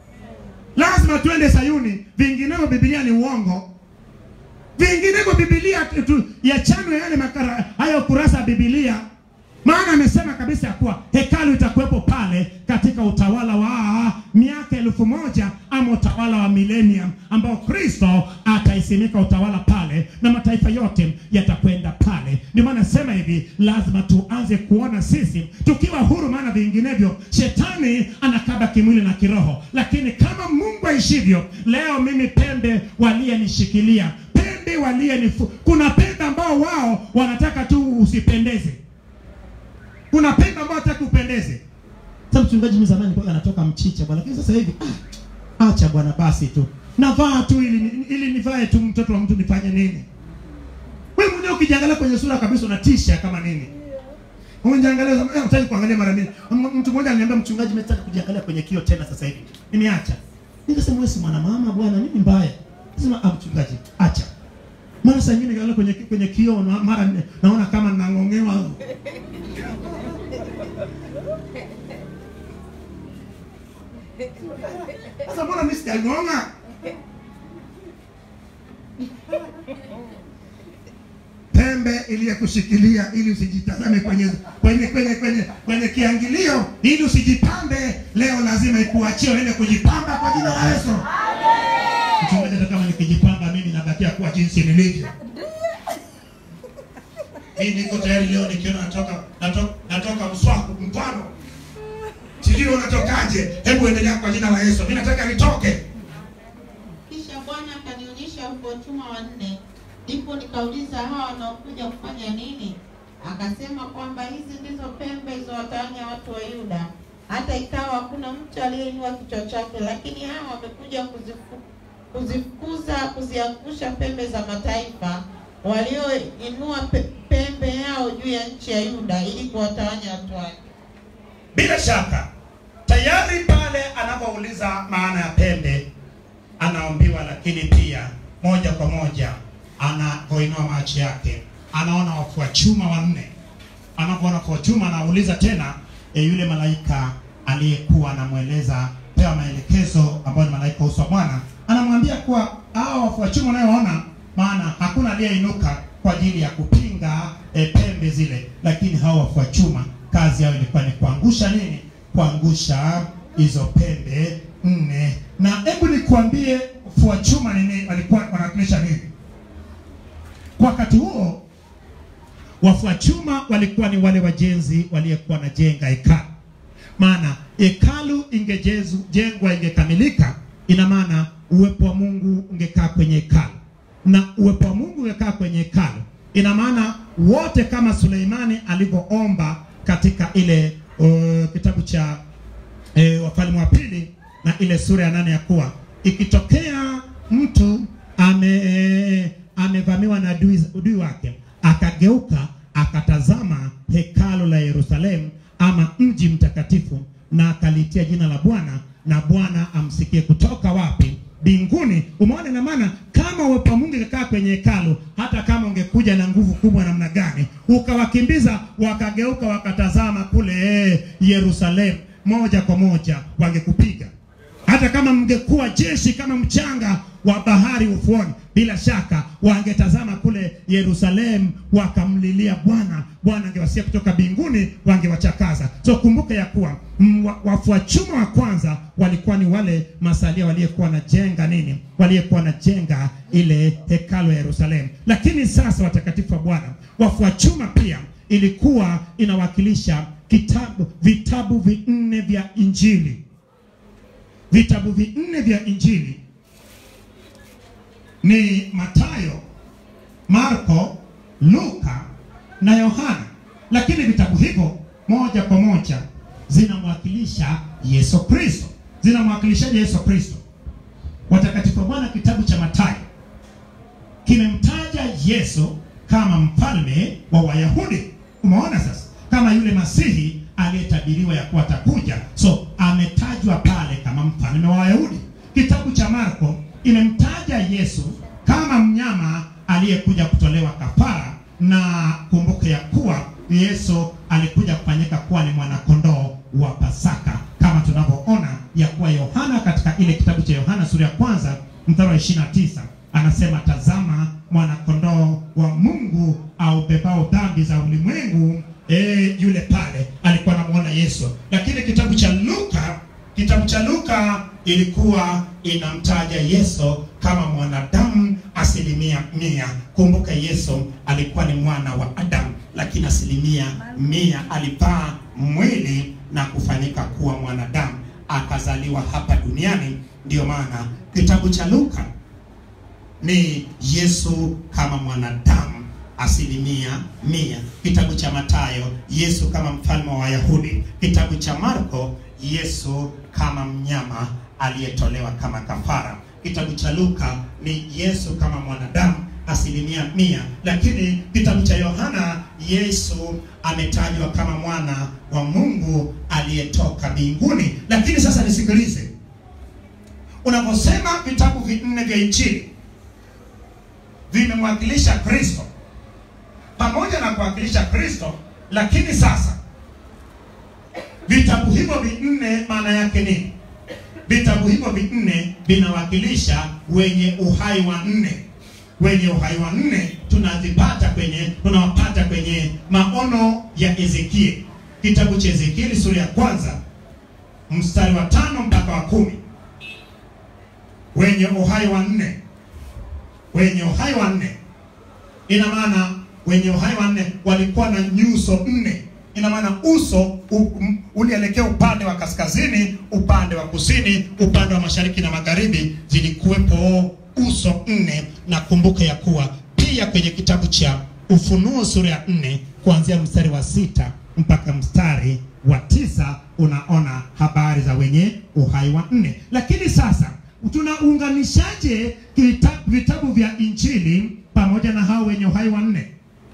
lazima tuende sayuni vinginevyo bibilia ni uongo vinginevyo bibilia tu- tu- yachanwe yale makara hayo kurasa ya bibilia maana amesema kabisa ya kuwa hekalu itakuwepo pale katika utawala wa miaka elfu moja ama utawala wa millennium ambao kristo ataisimika utawala pale na mataifa yote yatakwenda pale ndio maana nasema hivi lazima tuanze kuona sisi tukiwa huru maana vinginevyo shetani anakaba kimwili na kiroho lakini kama mungu aishivyo leo mimi pembe waliyenishikilia pembe waliyenifu kuna pembe ambao wao wanataka tu usipendeze kuna pembe ambayo hataki upendeze sasa mchungaji mimi zamani kwa anatoka mchicha bwana lakini sasa hivi ah, acha bwana basi tu navaa tu ili ili nivae tu mtoto wa mtu nifanye nini wewe mwenyewe ukijiangalia kwenye sura kabisa unatisha kama nini Unajiangalia eh, unataka kuangalia mara mbili. M- Mtu mmoja aliniambia mchungaji, mimi nataka kujiangalia kwenye kio tena sasa hivi. Nimeacha. Nikasema wewe si mwanamama bwana, nini mbaya? Sema ah, mchungaji, acha. Mara saa nyingine nikiangalia kwenye kwenye kio na mara ni- naona kama ninang'ongewa. Sasa mbona mimi sijang'onga? pembe iliyekushikilia ili usijitazame kwenye kwenye kwenye kwenye kwenye kiangilio ili usijipambe leo lazima ikuachie uende kujipamba kwa jina la Yesu mchungaji hata kama nikijipamba mimi nabakia kuwa jinsi nilivyo mimi niko tayari leo nikiona natoka natoka, natoka mswaku mfano sijui unatokaje hebu endelea kwa jina la Yesu mimi nataka nitoke Kisha Bwana akanionyesha huko chuma wanne. Ndipo nikauliza hawa wanaokuja kufanya nini? Akasema kwamba hizi ndizo pembe za watawanya watu wa Yuda. Hata ikawa hakuna mtu aliyeinua kichwa chake, lakini hawa wamekuja kuzifu, kuzifukuza kuziangusha pembe za mataifa walioinua pe, pembe yao juu ya nchi ya Yuda ili kuwatawanya watu wake. bila shaka tayari pale anapouliza maana ya pembe anaambiwa lakini pia moja kwa moja anapoinua macho yake anaona wafua chuma wanne anapoona wafua chuma anauliza tena e, yule malaika aliyekuwa anamweleza pewa maelekezo ambayo ni malaika uso wa bwana anamwambia kuwa hao wafua chuma unayoona maana hakuna aliyeinuka kwa ajili ya kupinga e, pembe zile lakini hao wafua chuma kazi yao ilikuwa ni kuangusha nini kuangusha hizo pembe nne na hebu nikuambie fua chuma nini walikuwa wanawakilisha nini kwa wakati huo wafua chuma walikuwa ni wale wajenzi waliyekuwa wanajenga hekalu maana hekalu ingejengwa ingekamilika ina maana uwepo wa mungu ungekaa kwenye hekalu na uwepo wa mungu ungekaa kwenye hekalu ina maana wote kama suleimani alivyoomba katika ile uh, kitabu cha e, wafalme wa pili na ile sura ya nane ya kuwa ikitokea mtu ame e, amevamiwa na adui, adui wake akageuka akatazama hekalu la yerusalemu ama mji mtakatifu na akalitia jina la Bwana, na Bwana amsikie kutoka wapi? Mbinguni. Umeona, ina maana kama uwepo wa Mungu ingekaa kwenye hekalu, hata kama ungekuja na nguvu kubwa namna gani, ukawakimbiza wakageuka, wakatazama kule eh, Yerusalemu, moja kwa moja wangekupiga hata kama mngekuwa jeshi kama mchanga wa bahari ufuoni, bila shaka wangetazama kule Yerusalemu wakamlilia Bwana. Bwana angewasikia kutoka mbinguni, wangewachakaza. So kumbuka ya kuwa mm, wa- wafua chuma wa kwanza walikuwa ni wale masalia waliyekuwa wanajenga nini, waliyekuwa wanajenga ile hekalu ya Yerusalemu. Lakini sasa, watakatifu wa Bwana, wafua chuma pia ilikuwa inawakilisha kitabu, vitabu vinne vya Injili vitabu vinne vya Injili ni Mathayo, Marko, Luka na Yohana, lakini vitabu hivyo moja kwa moja zinamwakilisha Yesu Kristo, zinamwakilishaje Yesu Kristo? Watakatifu wa Bwana, kitabu cha Mathayo kimemtaja Yesu kama mfalme wa Wayahudi. Umeona sasa, kama yule Masihi aliyetabiriwa ya kuwa atakuja, so ametajwa pale kama mfalme wa Wayahudi. Kitabu cha Marko imemtaja Yesu kama mnyama aliyekuja kutolewa kafara, na kumbuke ya kuwa Yesu alikuja kufanyika kuwa ni mwanakondoo wa Pasaka, kama tunavyoona ya kuwa Yohana katika ile kitabu cha Yohana sura ya kwanza mstari wa 29 anasema, tazama mwanakondoo wa Mungu aubebao dhambi za ulimwengu. E, yule pale alikuwa anamuona Yesu. Lakini kitabu cha Luka, kitabu cha Luka ilikuwa inamtaja Yesu kama mwanadamu asilimia mia. Kumbuka Yesu alikuwa ni mwana wa Adamu, lakini asilimia mia alivaa mwili na kufanyika kuwa mwanadamu, akazaliwa hapa duniani. Ndiyo maana kitabu cha Luka ni Yesu kama mwanadamu asilimia mia. Kitabu cha Mathayo, Yesu kama mfalme wa Wayahudi. Kitabu cha Marko, Yesu kama mnyama aliyetolewa kama kafara. Kitabu cha Luka ni Yesu kama mwanadamu asilimia mia, lakini kitabu cha Yohana Yesu ametajwa kama mwana wa Mungu aliyetoka mbinguni. Lakini sasa nisikilize, unaposema vitabu vinne vya Injili vimemwakilisha Kristo pamoja na kuwakilisha Kristo, lakini sasa vitabu hivyo vinne maana yake nini? Vitabu hivyo vinne vinawakilisha wenye uhai wa nne. Wenye uhai wa nne tunavipata kwenye tunawapata kwenye maono ya Ezekieli, kitabu cha Ezekieli sura ya kwanza mstari wa tano mpaka wa kumi. Wenye uhai wa nne, wenye uhai wa nne ina maana wenye uhai wanne walikuwa na nyuso nne. Ina maana uso u- m- ulielekea upande wa kaskazini, upande wa kusini, upande wa mashariki na magharibi, zilikuwepo uso nne. Na kumbuka ya kuwa pia kwenye kitabu cha Ufunuo sura ya nne kuanzia mstari wa sita mpaka mstari wa tisa unaona habari za wenye uhai wa nne. Lakini sasa tunaunganishaje vitabu, vitabu vya Injili pamoja na hao wenye uhai wa nne?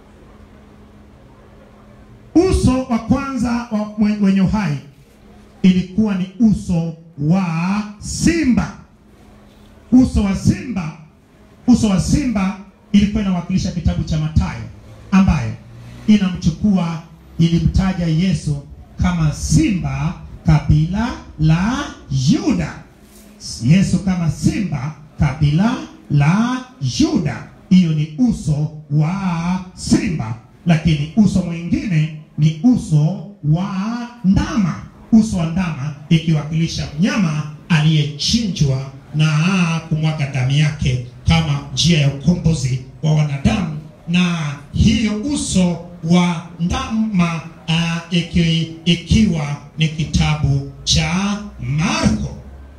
Uso wa kwanza wa mwe- wenye uhai ilikuwa ni uso wa simba. Uso wa simba, uso wa simba ilikuwa inawakilisha kitabu cha Mathayo, ambayo inamchukua ilimtaja Yesu kama simba kabila la Yuda. Yesu kama simba kabila la Yuda. Hiyo ni uso wa simba, lakini uso mwingine ni uso wa ndama. Uso wa ndama ikiwakilisha mnyama aliyechinjwa na kumwaga damu yake kama njia ya ukombozi wa wanadamu, na hiyo uso wa ndama uh, iki, ikiwa ni kitabu cha Marko.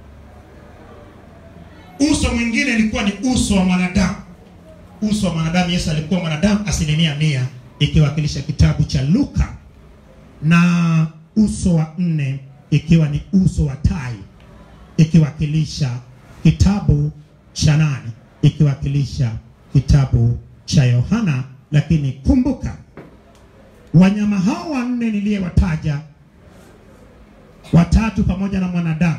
Uso mwingine ilikuwa ni uso wa mwanadamu. Uso wa mwanadamu, Yesu alikuwa mwanadamu asilimia mia, ikiwakilisha kitabu cha Luka, na uso wa nne ikiwa ni uso wa tai, ikiwakilisha kitabu cha nane, ikiwakilisha kitabu cha Yohana. Lakini kumbuka wanyama hao wanne niliyewataja watatu pamoja na mwanadamu.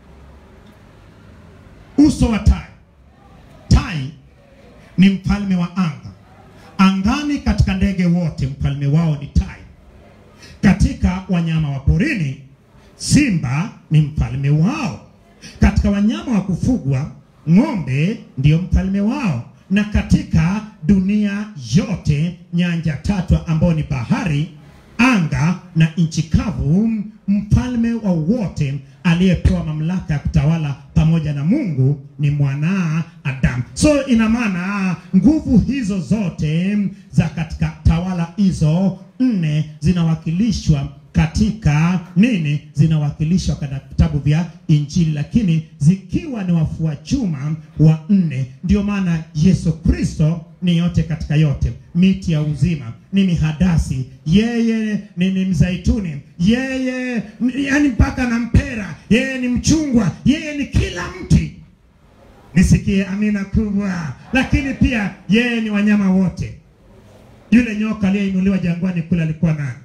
Uso wa tai. Tai ni mfalme wa anga. Angani katika ndege wote mfalme wao ni tai. Katika wanyama wa porini simba ni mfalme wao. Katika wanyama wa kufugwa ng'ombe ndiyo mfalme wao, na katika dunia yote nyanja tatu ambao ni bahari, anga na nchi kavu, mfalme wa wote aliyepewa mamlaka ya kutawala pamoja na Mungu ni mwana Adamu. So ina maana nguvu hizo zote za katika tawala hizo nne zinawakilishwa katika nini? Zinawakilishwa katika vitabu vya Injili, lakini zikiwa ni wafua chuma wa nne. Ndio maana Yesu Kristo ni yote katika yote, miti ya uzima, ni mihadasi, yeye ni, ni mzaituni, yeye ni- yani mpaka na mpera, yeye ni mchungwa, yeye ni kila mti. Nisikie amina kubwa. Lakini pia yeye ni wanyama wote. Yule nyoka aliyeinuliwa jangwani kule alikuwa nani?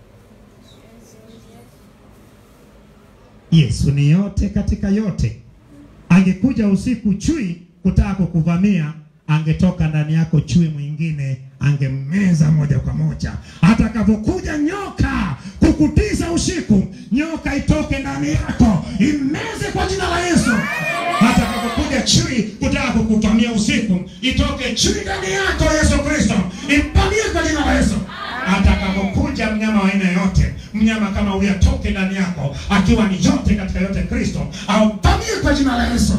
Yesu ni yote katika yote. Angekuja usiku chui kutaka kukuvamia, angetoka ndani yako chui mwingine, angemmeza moja kwa moja. Atakapokuja nyoka kukutiza usiku, nyoka itoke ndani yako, imeze kwa jina la Yesu. Atakapokuja chui kutaka kukuvamia usiku, itoke chui ndani yako, Yesu Kristo, impamie kwa jina la Yesu atakapokuja mnyama wa aina yote, mnyama kama huyu atoke ndani yako, akiwa ni yote katika yote Kristo, aupamie kwa jina la Yesu.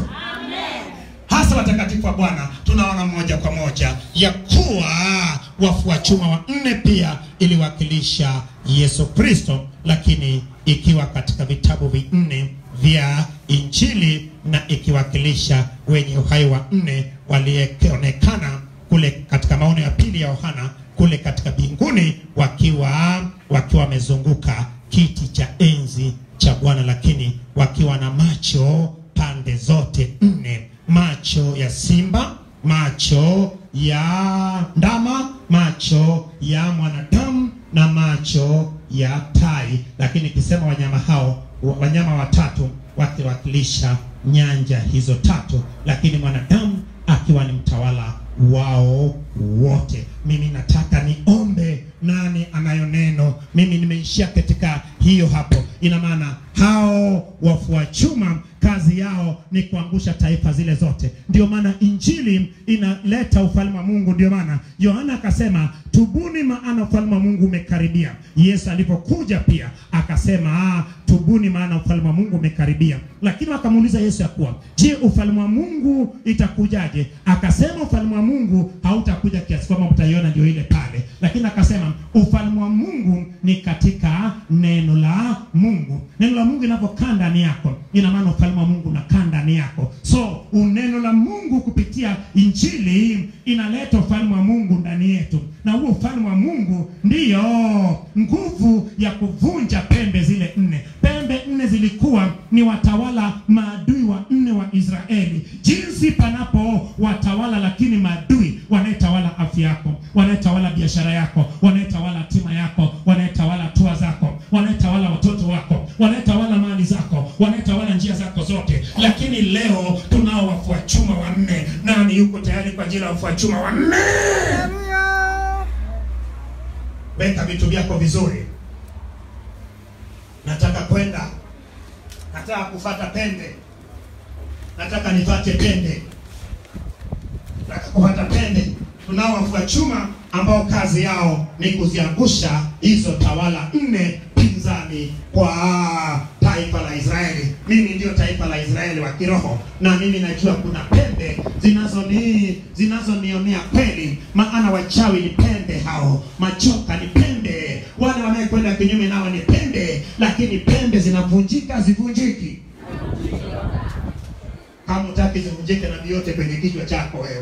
Hasa watakatifu wa Bwana tunaona moja kwa moja ya kuwa wafua chuma wa nne pia iliwakilisha Yesu Kristo, lakini ikiwa katika vitabu vinne vya Injili na ikiwakilisha wenye uhai wa nne walionekana kule katika maono ya pili ya Yohana kule katika mbinguni wakiwa wakiwa wamezunguka kiti cha enzi cha Bwana, lakini wakiwa na macho pande zote nne, macho ya simba, macho ya ndama, macho ya mwanadamu na macho ya tai. Lakini ikisema wanyama hao, wa- wanyama watatu wakiwakilisha nyanja hizo tatu, lakini mwanadamu akiwa ni mtawala wao wote. Mimi nataka niombe, nani anayo neno? Mimi nimeishia katika hiyo hapo. Ina maana hao wafua chuma kazi yao ni kuangusha taifa zile zote. Ndio maana injili inaleta ufalme wa Mungu. Ndio maana Yohana akasema tubuni, maana ufalme wa Mungu umekaribia. Yesu alipokuja pia akasema ah, tubuni, maana ufalme wa Mungu umekaribia. Lakini wakamuuliza Yesu ya kuwa je, ufalme wa Mungu itakujaje? Akasema ufalme wa Mungu hautakuja kiasi kwamba mtaiona ndio ile pale, lakini akasema ufalme wa Mungu ni katika neno la Mungu. Neno la Mungu inapokaa ndani yako, ina maana ufalme wa Mungu unakaa ndani yako. So uneno la Mungu kupitia injili inaleta ufalme wa Mungu ndani yetu, na huo ufalme wa Mungu ndiyo nguvu ya kuvunja pembe zile nne. Pembe nne zilikuwa ni watawala maadui wa nne wa Israeli, jinsi panapo watawala, lakini maadui wanayetawala afya yako, wanayetawala biashara yako, wanayetawala hatima yako, wanayetawala hatua zako, wanayetawala watoto wako, wanayetawala mali zako, wanayetawala njia zako zote. Lakini leo tunao wafua chuma wanne. Nani yuko tayari kwa ajili ya wafua chuma wanne? Weka vitu vyako vizuri. Nataka kwenda, nataka kufata pembe, nataka nifate pembe, nataka kufata pembe. Tunao wafua chuma ambao kazi yao ni kuziangusha hizo tawala nne pinzani kwa taifa la Israeli. Mimi ndio taifa la Israeli wa kiroho, na mimi najua kuna pembe zinazoni zinazonionea kweli, maana wachawi ni pembe hao, machoka ni pembe, wale wanayekwenda kinyume nao ni pembe, lakini pembe zinavunjika zivunjiki. Kama utaki zivunjike na vyote kwenye kichwa chako wewe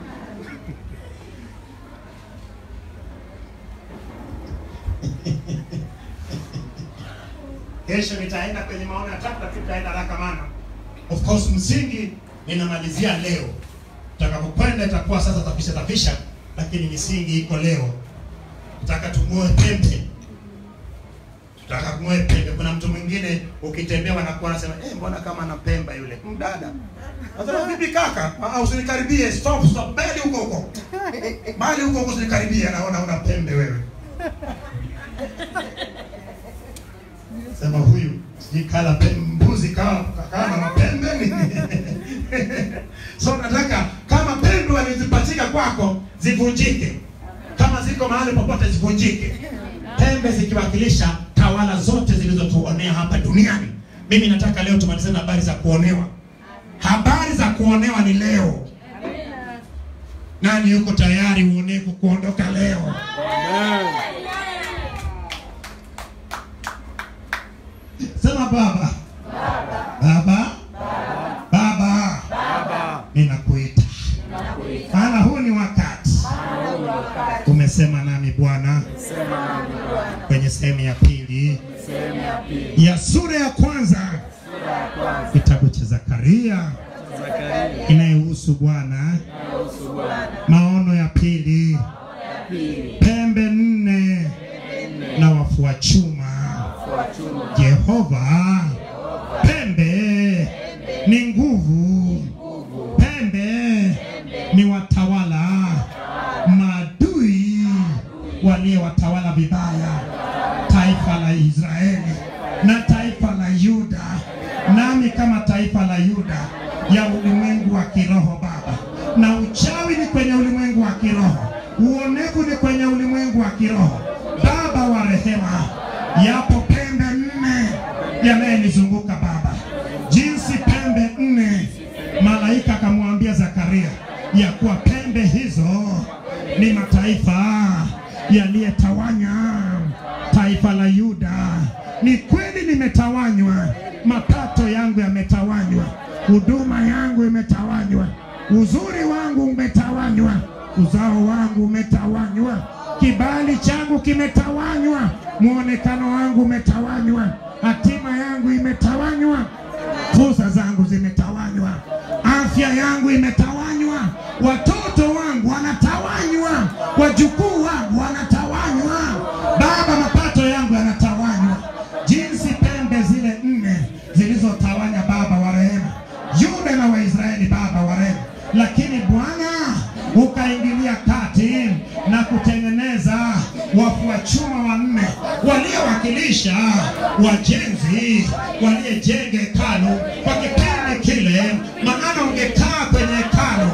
Kesho nitaenda kwenye maono ya tatu, lakini tutaenda haraka maana of course msingi ninamalizia leo. Tutakapokwenda itakuwa sasa tafisha tafisha, lakini misingi iko leo. Nataka tung'oe pembe, Nataka kung'oe pembe. Kuna mtu mwingine ukitembea wanakuwa wanasema eh, mbona kama ana pemba yule mdada. Nasema vipi kaka? Ah, ah, usinikaribie. Stop, stop. Bali huko huko. Bali huko huko usinikaribie. Naona una pembe wewe. Sema huyu sijui kala pembe mbuzi kama kama mapembe nini? so nataka kama pembe walizipatika kwako zivunjike, kama ziko mahali popote zivunjike, pembe zikiwakilisha tawala zote zilizotuonea hapa duniani. Mimi nataka leo tumalizane na habari za kuonewa. Habari za kuonewa ni leo. Nani yuko tayari uonevu kuondoka leo? Sema baba. Baba. Baba. Ninakuita. Maana huu ni wakati. Umesema nami Bwana kwenye sehemu ya pili ya sura ya kwanza kitabu cha Zakaria inayohusu Bwana, maono ya pili, pembe nne na wafua chuma. Jehova, pembe ni nguvu, pembe ni watawala maadui waliowatawala vibaya taifa la Israeli na taifa la Yuda, nami kama taifa la Yuda ya ulimwengu wa kiroho Baba, na uchawi ni kwenye ulimwengu wa kiroho, uonevu ni kwenye ulimwengu wa kiroho Baba wa rehema, yapo pembe nne yanayenizunguka Baba, jinsi pembe nne malaika akamwambia Zakaria ya kuwa pembe hizo ni mataifa yaliyetawanya taifa la Yuda. Ni kweli nimetawanywa, mapato yangu yametawanywa, huduma yangu imetawanywa, uzuri wangu umetawanywa, uzao wangu umetawanywa, kibali changu kimetawanywa, muonekano wangu umetawanywa, hatima yangu imetawanywa, fursa zangu zimetawanywa, afya yangu imetawanywa, watoto wangu wanatawanywa, wajukuu wangu wanatawanywa, Baba, mapato yangu yanatawanywa, jinsi pembe zile nne zilizotawanya Baba wa rehema, Yuda na Waisraeli, Baba wa rehema, lakini Bwana ukaingilia kati na kutengeneza wafua chuma wanne waliowakilisha wajenzi waliojenga hekalu kwa kipindi kile, maana ungekaa kwenye hekalu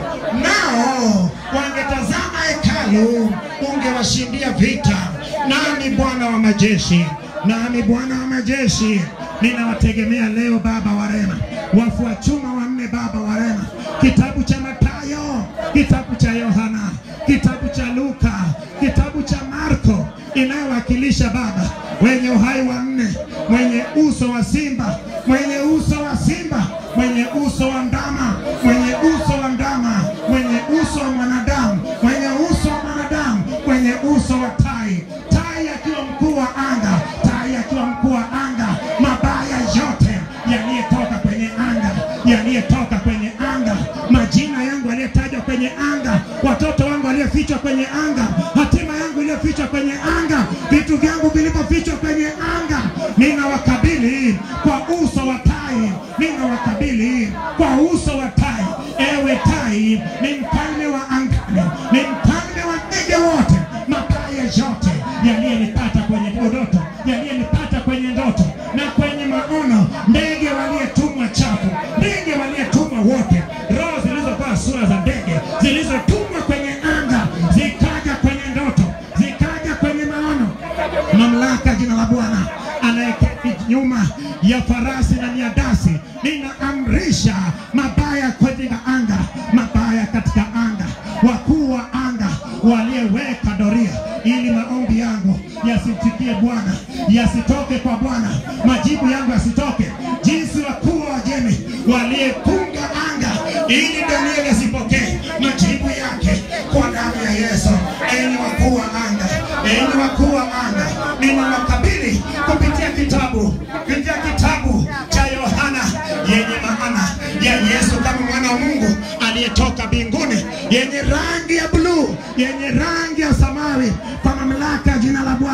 nao wangetazama hekalu, ungewashindia vita. Nami Bwana wa majeshi, nami Bwana wa majeshi ninawategemea leo, Baba wa rehema, wafua chuma wanne, Baba wa rehema, kitabu cha Mathayo, kitabu cha Yohana, kitabu cha Luka, kitabu cha Marko inayowakilisha Baba wenye uhai wa nne, mwenye uso wa simba, mwenye uso wa simba, mwenye uso wa ndama, mwenye uso wa ndama, mwenye uso wa mwanadamu, mwenye uso wa mwanadamu, mwenye uso wa tai, tai akiwa mkuu wa anga, tai akiwa mkuu wa anga, mabaya yote yaliyotoka kwenye anga, yaliyotoka kwenye anga, majina yangu yaliyotajwa kwenye anga, watoto wangu waliofichwa kwenye anga, hatima yangu iliyofichwa kwenye anga, vitu vyangu vilivyofichwa kwenye anga, ninawakabili kwa uso wa tai, ninawakabili kwa uso wa tai. Ewe tai, ni mfalme wa angani, ni mfalme wa ndege wote, mabaya yote yaliyonipata kwenye ndoto, yaliyonipata kwenye ndoto na kwenye maono, ndege waliyetumwa chafu, ndege waliyetumwa wote, roho zilizovaa sura za ndege zilizotumwa kwenye anga, zikaja kwenye ndoto, zikaja kwenye maono, mamlaka jina la Bwana anayeketi nyuma ya farasi na miadasi, ninaamrisha mabaya katika anga, mabaya katika anga, wakuu wa anga waliyeweka doria ili maombi yangu yasimfikie Bwana, yasitoke kwa Bwana, majibu yangu yasitoke, jinsi wakuu wa Wajemi waliyepunga anga ili Danieli asipokee majibu yake kwa damu ya Yesu. Enyi wakuu wa anga, enyi wakuu wa anga, ninawakabili kupitia kitabu kupitia kitabu cha Yohana yenye maana ya Yesu kama mwana wa Mungu aliyetoka mbinguni, yenye rangi ya bluu, yenye rangi ya samawi, kwa mamlaka ya jina la Bwana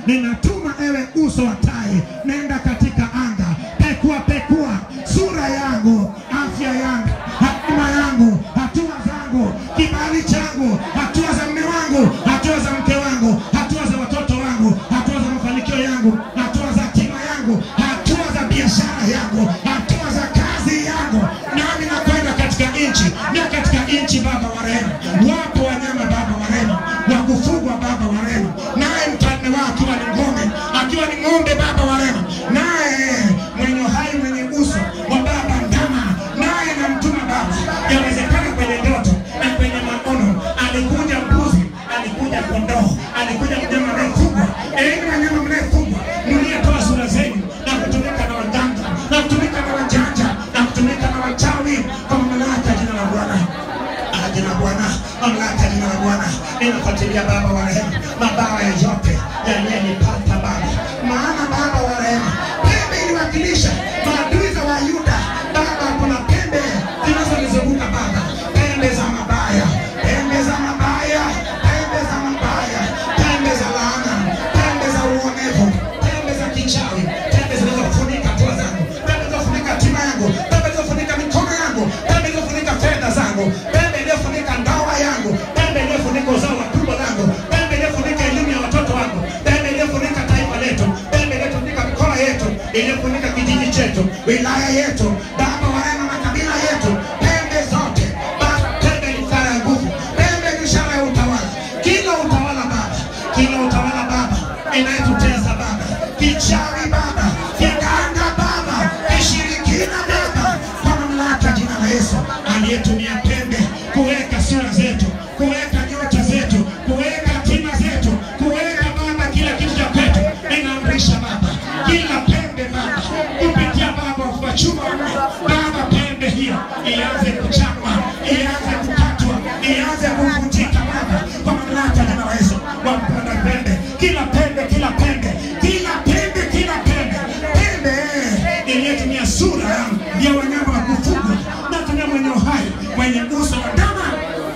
ninatuma ewe uso wa tai, nenda katika anga, pekua pekua sura yangu, afya yangu, hatima yangu, hatua zangu, kibali changu, hatua za mme wangu, hatua za mke wangu, hatua za watoto wangu, hatua za mafanikio yangu, hatua za hatima yangu, hatua za biashara yangu, hatua za kazi yangu, nami nakwenda katika nchi na katika nchi, Baba wa rehema, wapo wanyama Baba wa rehema wa kufugwa Baba wa rehema, naye mfalme wao akiwa ni ng'ombe, akiwa ni ng'ombe Baba wa rehema, naye mwenye hai mwenye uso wa Baba ndama, naye namtuma Baba, yawezekana kwenye ndoto na kwenye maono, alikuja mbuzi, alikuja kondoo, alikuja mnyama anayefugwa. Enyi wanyama mnayefugwa, mliyetoa sura zenu na kutumika na waganga na kutumika na wajanja na kutumika na wachawi, kwa mamlaka ya jina la Bwana Ah, jina la Bwana, mamlaka ya jina la Bwana ninafuatilia Baba wa rehema, mabawa yote yaliyenipata Baba, maana Baba wa rehema, pembe iliwakilisha maadui za Wayuda Baba. Kuna pembe zinazonizunguka Baba, pembe za mabaya, pembe za mabaya, pembe za mabaya, pembe za laana, pembe za uonevu, pembe za kichawi, pembe zinazofunika hatua zangu, pembe zinazofunika hatima yangu, pembe zinazofunika mikono yangu, pembe zinazofunika fedha zangu, pembe iliyofunika ndoa yangu, pembe iliyofunika uzao wa tumbo langu, pembe iliyofunika elimu ya watoto wangu, pembe iliyofunika taifa letu, pembe iliyofunika mikoa yetu, iliyofunika kijiji chetu, wilaya yetu, Baba wa rehema, makabila yetu, pembe zote Baba, pembe ni ishara ya nguvu, pembe ni ishara ya utawala, kila utawala Baba, kila utawala Baba inayetutesa Baba, kichawi Baba, kiganga Baba, kishirikina Baba, kwa mamlaka ya jina la Yesu aliyetumia pembe kuweka sura zetu, kuweka nyota zetu, kuweka hatima zetu, kuweka Baba kila kitu cha kwetu, ninaamrisha Baba, kila pembe Baba, kupitia Baba wa chuma Baba, pembe hiyo ianze kuchapwa, ianze kukatwa, ianze kuvunjika Baba, kwa mamlaka ya jina la Yesu, wapanda pembe, kila pembe, kila pembe, kila pembe, kila pembe, pembe iliyotumia sura ya wanyama wa kufugwa na tumia mwenye uhai, mwenye uso wa ndama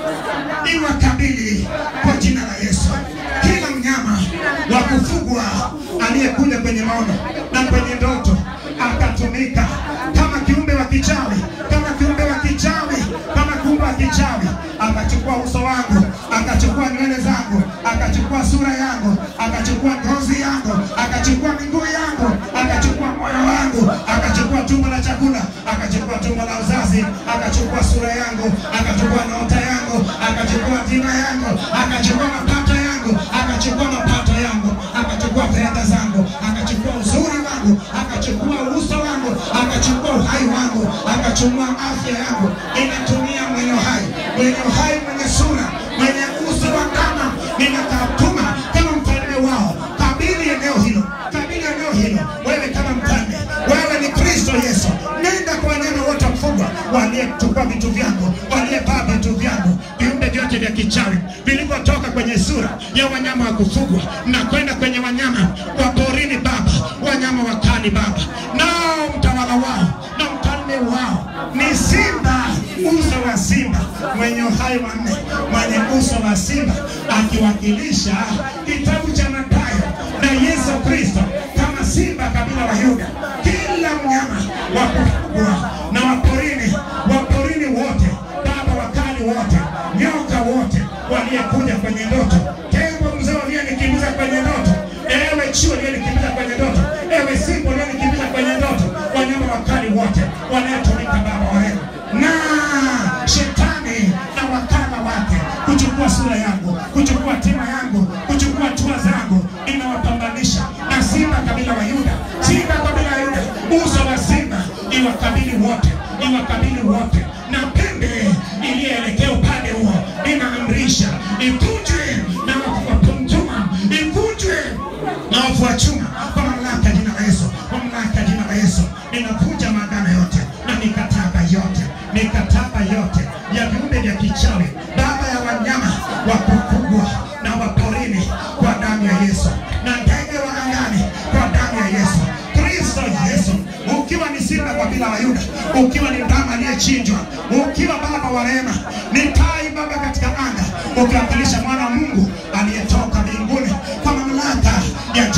iwakabili kwa jina la Yesu. Kila mnyama wa kufugwa aliyekuja kwenye maono na kwenye ndoto akatumika kama kiumbe wa kichawi, kama kiumbe wa kichawi, kama kiumbe wa kichawi, akachukua uso wangu, akachukua nywele zangu, akachukua sura yangu, akachukua ngozi yangu, akachukua miguu yangu, akachukua moyo wangu, akachukua tumbo la chakula, akachukua tumbo la uzazi, akachukua sura yangu, akachukua nyota yangu, akachukua jina yangu, akachukua mapato yangu, akachukua mapato yangu, akachukua fedha zangu, akachukua uzuri wangu, akachukua uso wangu, akachukua uhai wangu, akachukua afya yangu. Inatumia mwenye uhai, mwenye uhai, mwenye sura, mwenye uso wa ndama, ninakatuma kama mfalme wao. Kabili eneo hilo, kabili eneo hilo, wewe kama mfalme, wewe ni Kristo Yesu. Nenda kwa wanyama wote wa kufugwa waliyechukua vitu vyangu, waliyevaa vitu vyangu, viumbe vyote vya kichawi vilivyotoka kwenye sura ya wanyama wa kufugwa na kwenda kwenye wanyama wa porini Baba, wanyama wakali Baba, nao mtawala wao na mfalme wao ni simba, uso wa simba, mwenye uhai wa nne, mwenye uso wa simba, akiwakilisha kitabu cha Mathayo na Yesu Kristo kama simba kabila wa Yuda. Kila mnyama wa kufugwa na wa porini, wa porini wote Baba, wakali wote, nyoka wote waliyekuja kwenye ndoto, tembo mzee aliyenikimbiza kwenye ndoto, ewe chui aliyenikimbiza kwenye ndoto, ewe simba aliyenikimbiza kwenye ndoto, wanyama wakali wote wanayetumika Baba wa rehema na shetani na wakala wake kuchukua sura yangu, kuchukua tima yangu, kuchukua hatua zangu, inawapambanisha na simba kabila wa Yuda, simba kabila wa Yuda, uso wa simba iwakabili wote, iwakabili wote, na pembe iliyoelekea upande huo inaamrisha ivunjwe na wafu wa chuma, ivunjwe na wafu wa chuma kwa mamlaka ya jina la Yesu, kwa mamlaka ya jina la Yesu, ninavunja maagano yote na mikataba yote, mikataba yote ya viumbe vya kichawi, baba ya wanyama wa kufugwa na wa porini, kwa damu ya Yesu, na ndege wa angani kwa damu ya Yesu. Kristo Yesu, ukiwa ni simba kwa bila wa Yuda, ukiwa ni ndama aliyechinjwa, ukiwa baba wa rehema, ni tai baba katika anga, ukiwakilisha mwana wa Mungu aliyetoka mbinguni kwa mamlaka ya jina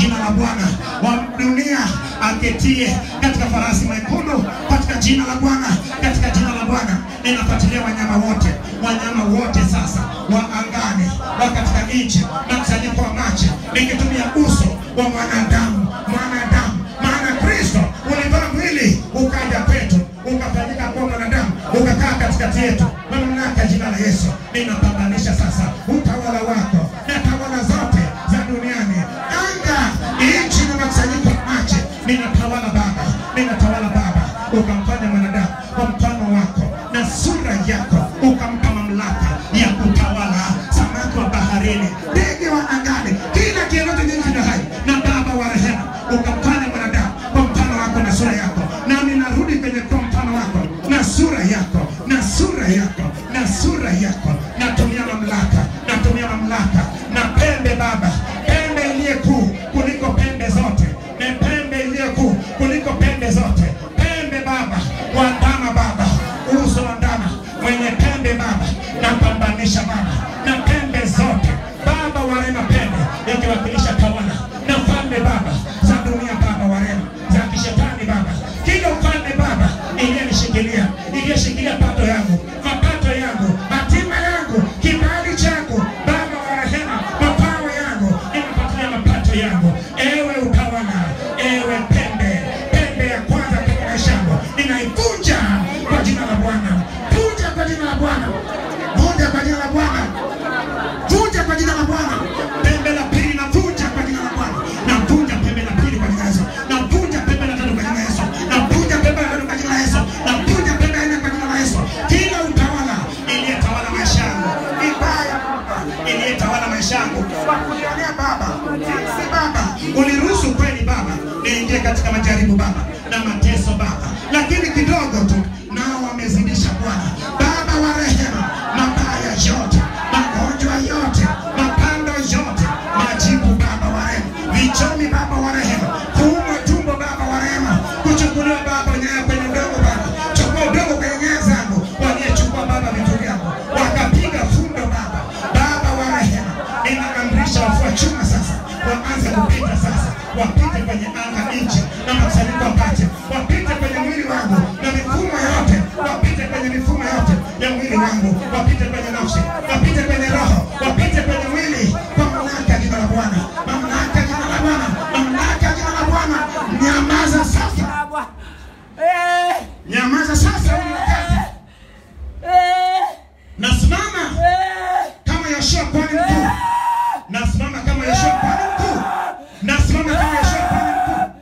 Bwana, wa dunia aketie katika farasi mwekundu, katika jina la Bwana, katika jina la Bwana. Ninafuatilia wanyama wote, wanyama wote sasa wa angani, wa katika nchi na msanyiko wa maji, nikitumia uso wa mwanadamu, mwanadamu, maana Kristo ulivaa mwili ukaja kwetu, ukafanyika kuwa mwanadamu, ukakaa katikati yetu. Kwa mamlaka ya jina la Yesu, ninapambanisha sasa utawala wako na tawala zote za duniani, anga, nchi na makusanyiko ya maji. Ninatawala Baba, ninatawala Baba, ukamfanya mwanadamu kwa mfano wako na sura yako, ukampa mamlaka ya kutawala samaki wa baharini, ndege wa angani, kila kienote kilicho hai, na Baba wa rehema, ukamfanya mwanadamu kwa mfano wako na sura yako, nami narudi kwenye kwa mfano wako na sura yako na sura yako na sura yako, natumia mamlaka, natumia mamlaka na pembe Baba, pembe iliye kuu kuliko pembe zote, na pembe iliyo kuu kuliko pembe zote, pembe Baba wa ndama Baba, uso wa ndama mwenye pembe Baba, napambanisha Baba na pembe zote Baba wa rehema, pembe ikiwakilisha tawala na falme Baba za dunia Baba wa rehema, za kishetani Baba, kila ufalme Baba iliyenishikilia iliyoshikilia pato yangu mapato yangu hatima yangu kibali changu Baba wa rehema, mapao yangu inafuatilia mapato yangu, ewe utawala, ewe pembe, pembe ya kwanza katika maisha yangu ninaivunja kwa jina la Bwana, vunja kwa jina la Bwana, vunja kwa jina la Bwana, vunja kwa jina la Bwana. Pembe la pili navunja kwa jina la Bwana, navunja pembe la pili kwa jina la Yesu, navunja pembe la tatu kwa jina la Yesu, navunja pembe la tatu kwa jina la Yesu, navunja pembe la nne kwa jina la Yesu. Kila utawala iliyetawala maisha yangu vibaya, Baba, iliyetawala maisha yangu kwa kunionea Baba, jinsi Baba uliruhusu kweli Baba niingie katika majaribu Baba na mateso Baba, lakini kidogo tu nao wamezidisha Bwana Baba wa rehema, mabaya yote, magonjwa yote, mapando yote, majibu Baba wa rehema, vichomi Baba wa rehema, kuumwa tumbo Baba wa rehema, kuchukuliwa Baba nyaya kwenye mdomo Baba, chukua udongo kwenye nyaya zangu, waliyechukua Baba vitu vyangu, wakapiga fundo Baba, Baba wa rehema, ninaamrisha wafua chuma sasa, waanze kupita sasa, wapite kwenye anga nchi na makusanyiko wapate, wapite kwenye mwili wangu na mifumo yote, wapite kwenye mifumo yote ya mwili wangu, wapite kwenye nafsi, wapite kwenye roho, wapite kwenye mwili kwa mamlaka ya jina la Bwana, mamlaka ya jina la Bwana, mamlaka ya jina la Bwana. Nyamaza sasa, Baba. Eh, nyamaza sasa, huu ni wakati. eh, Nasimama eh, kama Yoshua kwani mkuu, nasimama kama Yoshua kwani mkuu, nasimama kama Yoshua kwani mkuu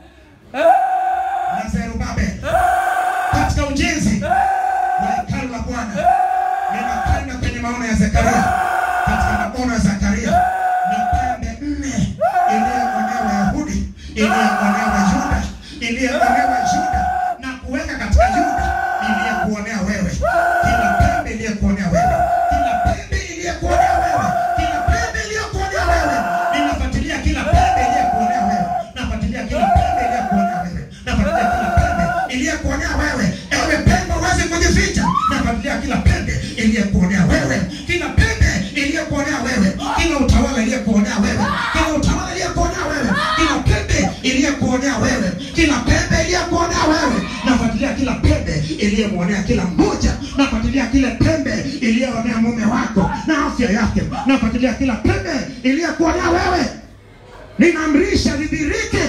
na Zerubabel katika ujenzi wa hekalu la Bwana. Ninakwenda kwenye maono ya Zekaria, katika maono ya Zekaria na pembe nne iliyoonewa Wayahudi, iliyoonewa Yuda, iliyoonewa Yuda na kuweka katika Yuda iliyekuonea wewe, kila pembe iliyekuonea wewe, kila pembe iliyekuonea wewe, kila pembe iliyekuonea wewe, ninafuatilia kila pembe iliyekuonea wewe, nafuatilia kila pembe iliyekuonea wewe, nafuatilia kila pembe iliyekuonea wewe, ewe pembe uweze kujificha, nafuatilia kila pembe iliyekuonea wewe, kila pembe iliyekuonea wewe, kila utawala iliyekuonea wewe, kila utawala iliyekuonea wewe, kila pembe iliyekuonea wewe, kila pembe iliyekuonea wewe, nafuatilia kila pembe iliyemwonea kila mmoja, nafuatilia kila pembe iliyoonea mume wako na afya yake, nafuatilia kila pembe iliyekuonea wewe, ninaamrisha lidhirike,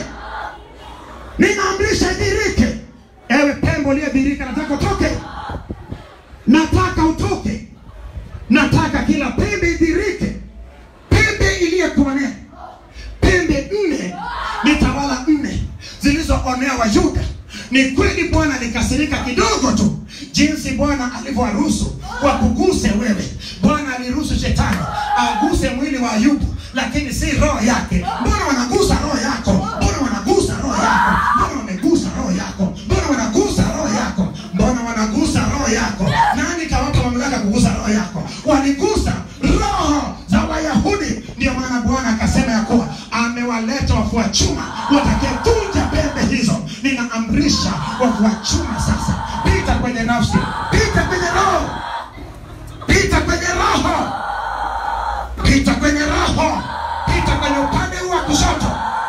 ninaamrisha idhirike. Ewe pembe uliyedhirika, nataka utoke, nataka utoke, nataka kila pembe idhirike, pembe iliyekuonea, pembe nne ni tawala nne zilizoonea Wayuda. Ni kweli Bwana alikasirika kidogo tu, jinsi Bwana alivyowaruhusu wakuguse wewe. Bwana aliruhusu shetani aguse mwili wa Ayubu, lakini si roho yake. Mbona wanagusa roho yako? Mbona wanagusa roho yako? Mbona wamegusa roho yako? Mbona wanagusa roho yako? Mbona wanagusa roho yako? Nani kawapa mamlaka kugusa roho yako? Waligusa roho za Wayahudi. Ndio maana Bwana akasema ya kuwa amewaleta wafua chuma watakayevunja pembe hizo. Ninaamrisha wafua chuma sasa, pita kwenye nafsi, pita kwenye roho, pita kwenye roho, pita kwenye roho, pita kwenye upande huu wa kushoto,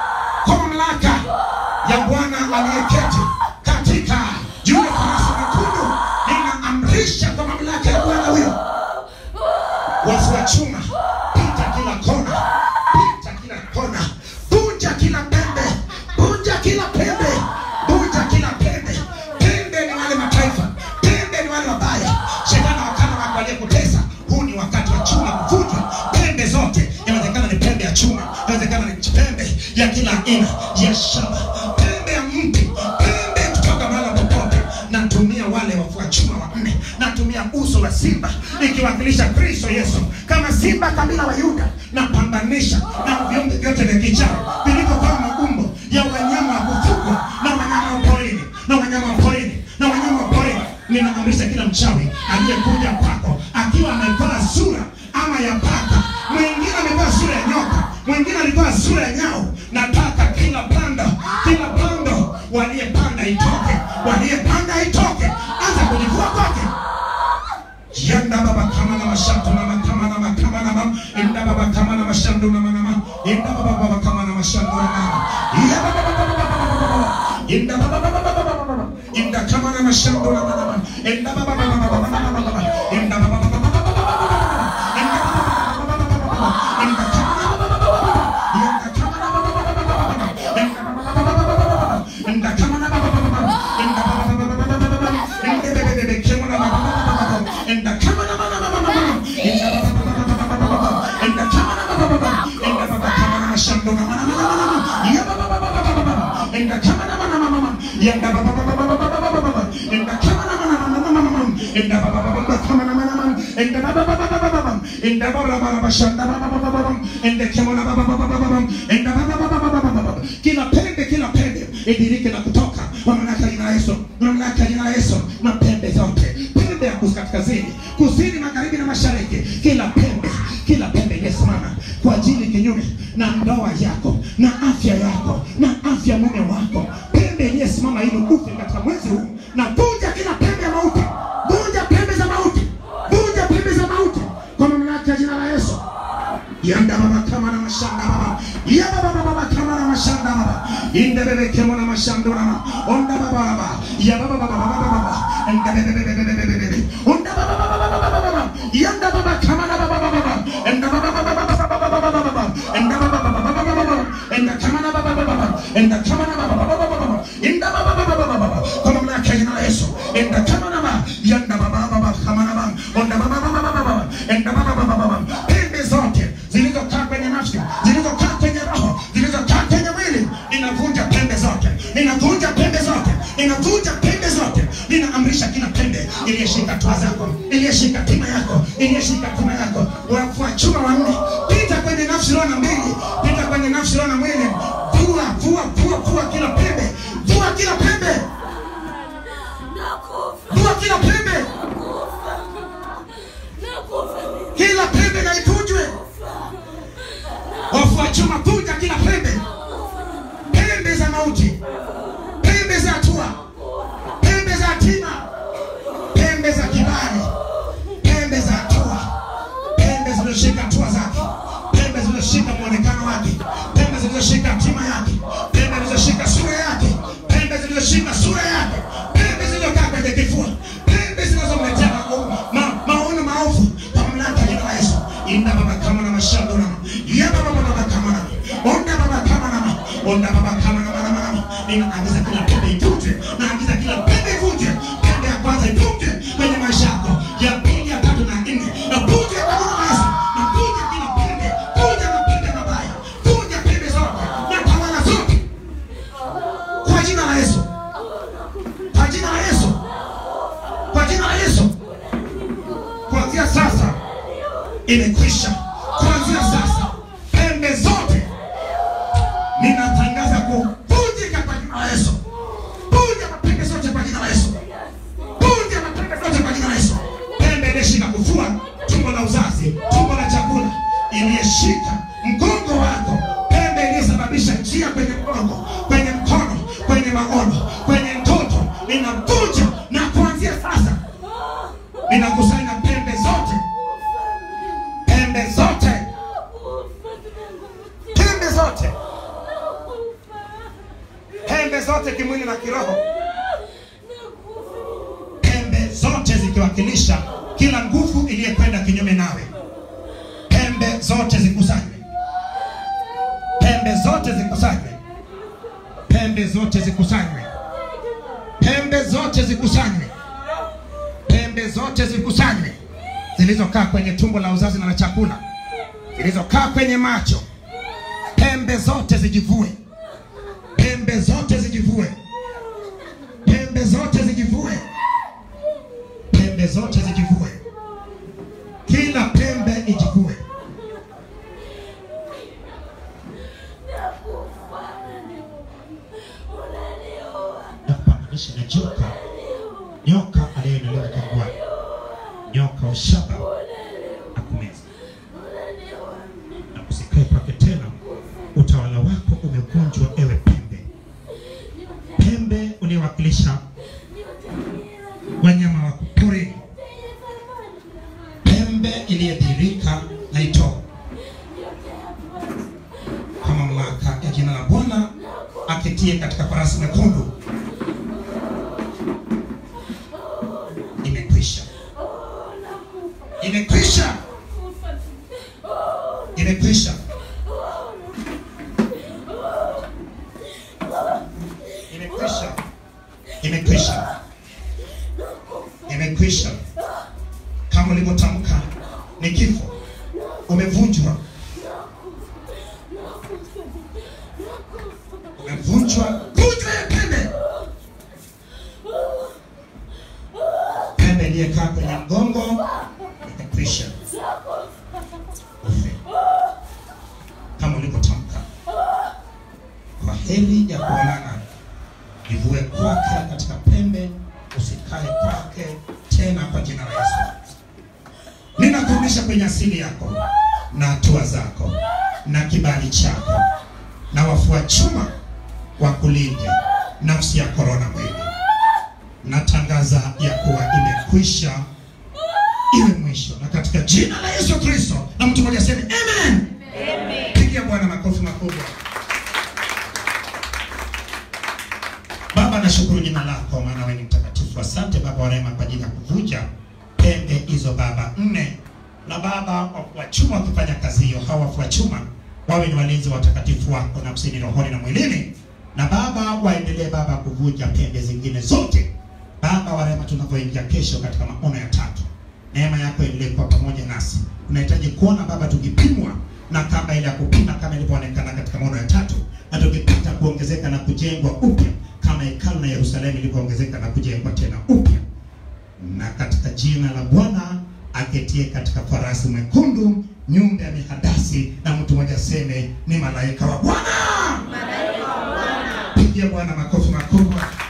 kwa mamlaka ya Bwana aliyeketi katika juu ya farasi mwekundu, ninaamrisha kwa mamlaka ya Bwana huyo wafu wa chuma, pita kila kona, pita kila kona, vunja kila pembe, vunja kila pembe, vunja kila pembe. Pembe ni wale mataifa, pembe ni wale wabaya. Shetani wakana wako aliyekutesa, huu ni wakati wa chuma kuvunjwa. Pembe zote, inawezekana ni pembe ya chuma, inawezekana ni pembe ya kila aina ya shamba, pembe ya mti, pembe kutoka mahala popote. Natumia wale wafua chuma wanne, natumia uso wa simba ikiwakilisha Kristo Yesu kama simba kabila wa Yuda. Napambanisha na viumbe vyote vya kichawi vilivyokuwa maumbo ya wanyama wa kufugwa na wanyama wa porini na wanyama wa porini na wanyama wa porini. Ninaamrisha kila mchawi aliyekuja kwako akiwa amevaa sura ama ya paka, mwingine amevaa sura ya nyoka, mwingine alivaa sura ya nyau. Nataka kila pando, kila pando waliyepanda itoke, waliyepanda itoke, anza kujivua kwake yanda baba kama na mashandu na makama na makama na mam inda baba kama na mashandu na manama inda baba baba kama na mashandu na manama iya baba baba baba baba baba inda baba baba baba baba baba inda kama na mashandu na manama inda baba baba baba baba baba baba inda baba baba baba baba baba inda baba baba baba baba baba inda kama na baba baba baba inda kama na baba baba baba baba inda baba baba baba baba inda kama na baba baba baba inda baba baba baba baba inda bebe bebe kemo na baba baba baba inda kama na baba baba baba inda baba baba baba baba inda kama na baba baba inda baba kama na mashando na mana mana mana ya baba baba baba baba inda kama na mana mama ya baba baba baba baba baba inda kama na mana mana mama mama inda baba baba baba kama na mana mana inda baba baba baba baba inda baba baba baba shanda baba baba baba inda kama na baba baba baba inda baba baba baba baba kila pembe kila pembe idirike na kutoka kwa mamlaka ya jina la Yesu mamlaka ya jina la Yesu na pembe zote pembe ya kaskazini kusini magharibi na mashariki kila pembe kila pembe iliyesimama kwa ajili kinyume na ndoa yako na afya yako na afya mume wako pembe iliyesimama ili ufe katika mwezi huu na vunja kila pembe ya mauti vunja pembe za mauti vunja pembe za mauti kwa mamlaka ya jina la Yesu yanda baba kama na mashanda baba ya baba baba baba kama na mashanda baba inde bebe kama na mashanda baba onda baba baba ya baba baba baba baba inde bebe bebe bebe bebe bebe onda baba baba baba baba baba yanda baba kama na baba baba baba inde baba baba baba baba baba baba baba inde baba baba baba baba baba inde kama na baba baba baba inde kama na baba baba baba baba inde baba baba baba baba kwa mamlaka ya jina la Yesu inde kama na baba yanda baba baba kama na baba onda baba baba baba baba inde baba baba baba pembe zote zilizokaa kwenye nafsi zilizokaa kwenye roho zilizokaa kwenye mwili ninavunja pembe zote ninavunja pembe zote ninavunja pembe zote ninaamrisha kila pembe iliyeshika tua zako iliyeshika tima yako iliyeshika tima yako wafua chuma wanne pita kwenye nafsi roho na mwili pita kwenye nafsi roho na mwili vua vua vua vua kila pembe vua kila pembe Nakufa. vua kila pembe Nakufa. Nakufa. kila pembe na ivunjwe wafua chuma vunja kila pembe pembe za mauti pembe za hatua pembe za hatima pembe za kibali pembe za hatua pembe zilizoshika hatua zake pembe zilizoshika mwonekano wake pembe zilizoshika hatima yake pembe zilizoshika sura yake pembe zilizoshika sura yake pembe zilizokaa kwenye kifua pembe zinazomletea ma- ma- maono maovu kwa mamlaka ya jina la Yesu inda baba kama na mashando na ya baba baba kama na onda baba kama na onda baba kama na mama mama ninaagiza kila pembe ivunjwe naagiza kila pembe ivunjwe pembe ya kwanza ivunjwe kwenye maisha yako ya pili ya tatu na nne na vunjwe kwa jina la Yesu na vunja kila pembe vunja mapembe mabaya vunja pembe zote na tawala zote kwa jina la Yesu kwa jina la Yesu kwa jina la Yesu kuanzia sasa imekwisha kuanzia sasa pembe zote ninatangaza kuvunjika kwa jina la Yesu vunja mapembe zote kwa jina la Yesu vunja mapembe zote kwa jina la Yesu pembe iliyeshika kufua tumbo la uzazi tumbo la chakula iliyeshika mgongo wako pembe iliyosababisha njia kwenye mgongo kwenye mkono kwenye maono kwenye mtoto ninavunja na kuanzia sasa ninakusanya pembe zote pembe zote pembe zote na kiroho pembe zote zikiwakilisha kila nguvu iliyekwenda kinyume nawe pembe zote zikusanywe pembe zote zikusanywe pembe zote zikusanywe pembe zote zikusanywe pembe zote zikusanywe zilizokaa kwenye tumbo la uzazi na la chakula zilizokaa kwenye macho pembe zote zijivue pembe zote zijivue pembe zote zijivue pembe zote zijivue kila pembe ijivue na kupambanisha na joka nyoka aliyeinuliwa jangwani nyoka wa shaba akumeza na usikae kwake tena utawala wako umevunjwa ewe pembe pembe uliowakilisha wanyama wa porini pembe iliyedhirika na itoo kwa mamlaka ya jina la bwana aketie katika farasi mekundu imekwisha imekwisha imekwisha imekwisha imekwisha imekwisha kama ulivyotamka ni kifo umevunjwa umevunjwa vunjwa ya pembe pembe iliyekaa kwenye mgongo imekwisha ufe kama ulivyotamka kwa heri ya kuonana ivue kwake katika pembe usikae kwake tena kwa jina la yesu ninakurudisha kwenye asili yako na hatua zako na kibali chako na wafua chuma wa kulinde nafsi ya korona mwili natangaza ya kuwa imekwisha iwe mwisho na katika jina la yesu kristo na mtu mmoja aseme amen pigia bwana makofi makubwa baba nashukuru jina lako maana wewe ni mtakatifu asante baba wa rehema kwa ajili ya kuvunja pembe hizo baba nne na baba wafua chuma wakifanya kazi hiyo hawa wafua chuma wawe ni walinzi wa watakatifu wako nafsini rohoni na mwilini na baba waendelee baba kuvunja pembe zingine zote baba wa rehema tunavyoingia kesho katika maono ya tatu neema yako endelee kuwa pamoja nasi tunahitaji kuona baba tukipimwa na kama ile ya kupima kama ilivyoonekana katika maono ya tatu na tukipata kuongezeka na kujengwa upya kama hekalu na yerusalemu ilivyoongezeka na kujengwa tena upya na katika jina la bwana aketie katika farasi mwekundu nyumba ya mihadasi na mtu mmoja aseme ni malaika wa bwana pigia bwana makofi makubwa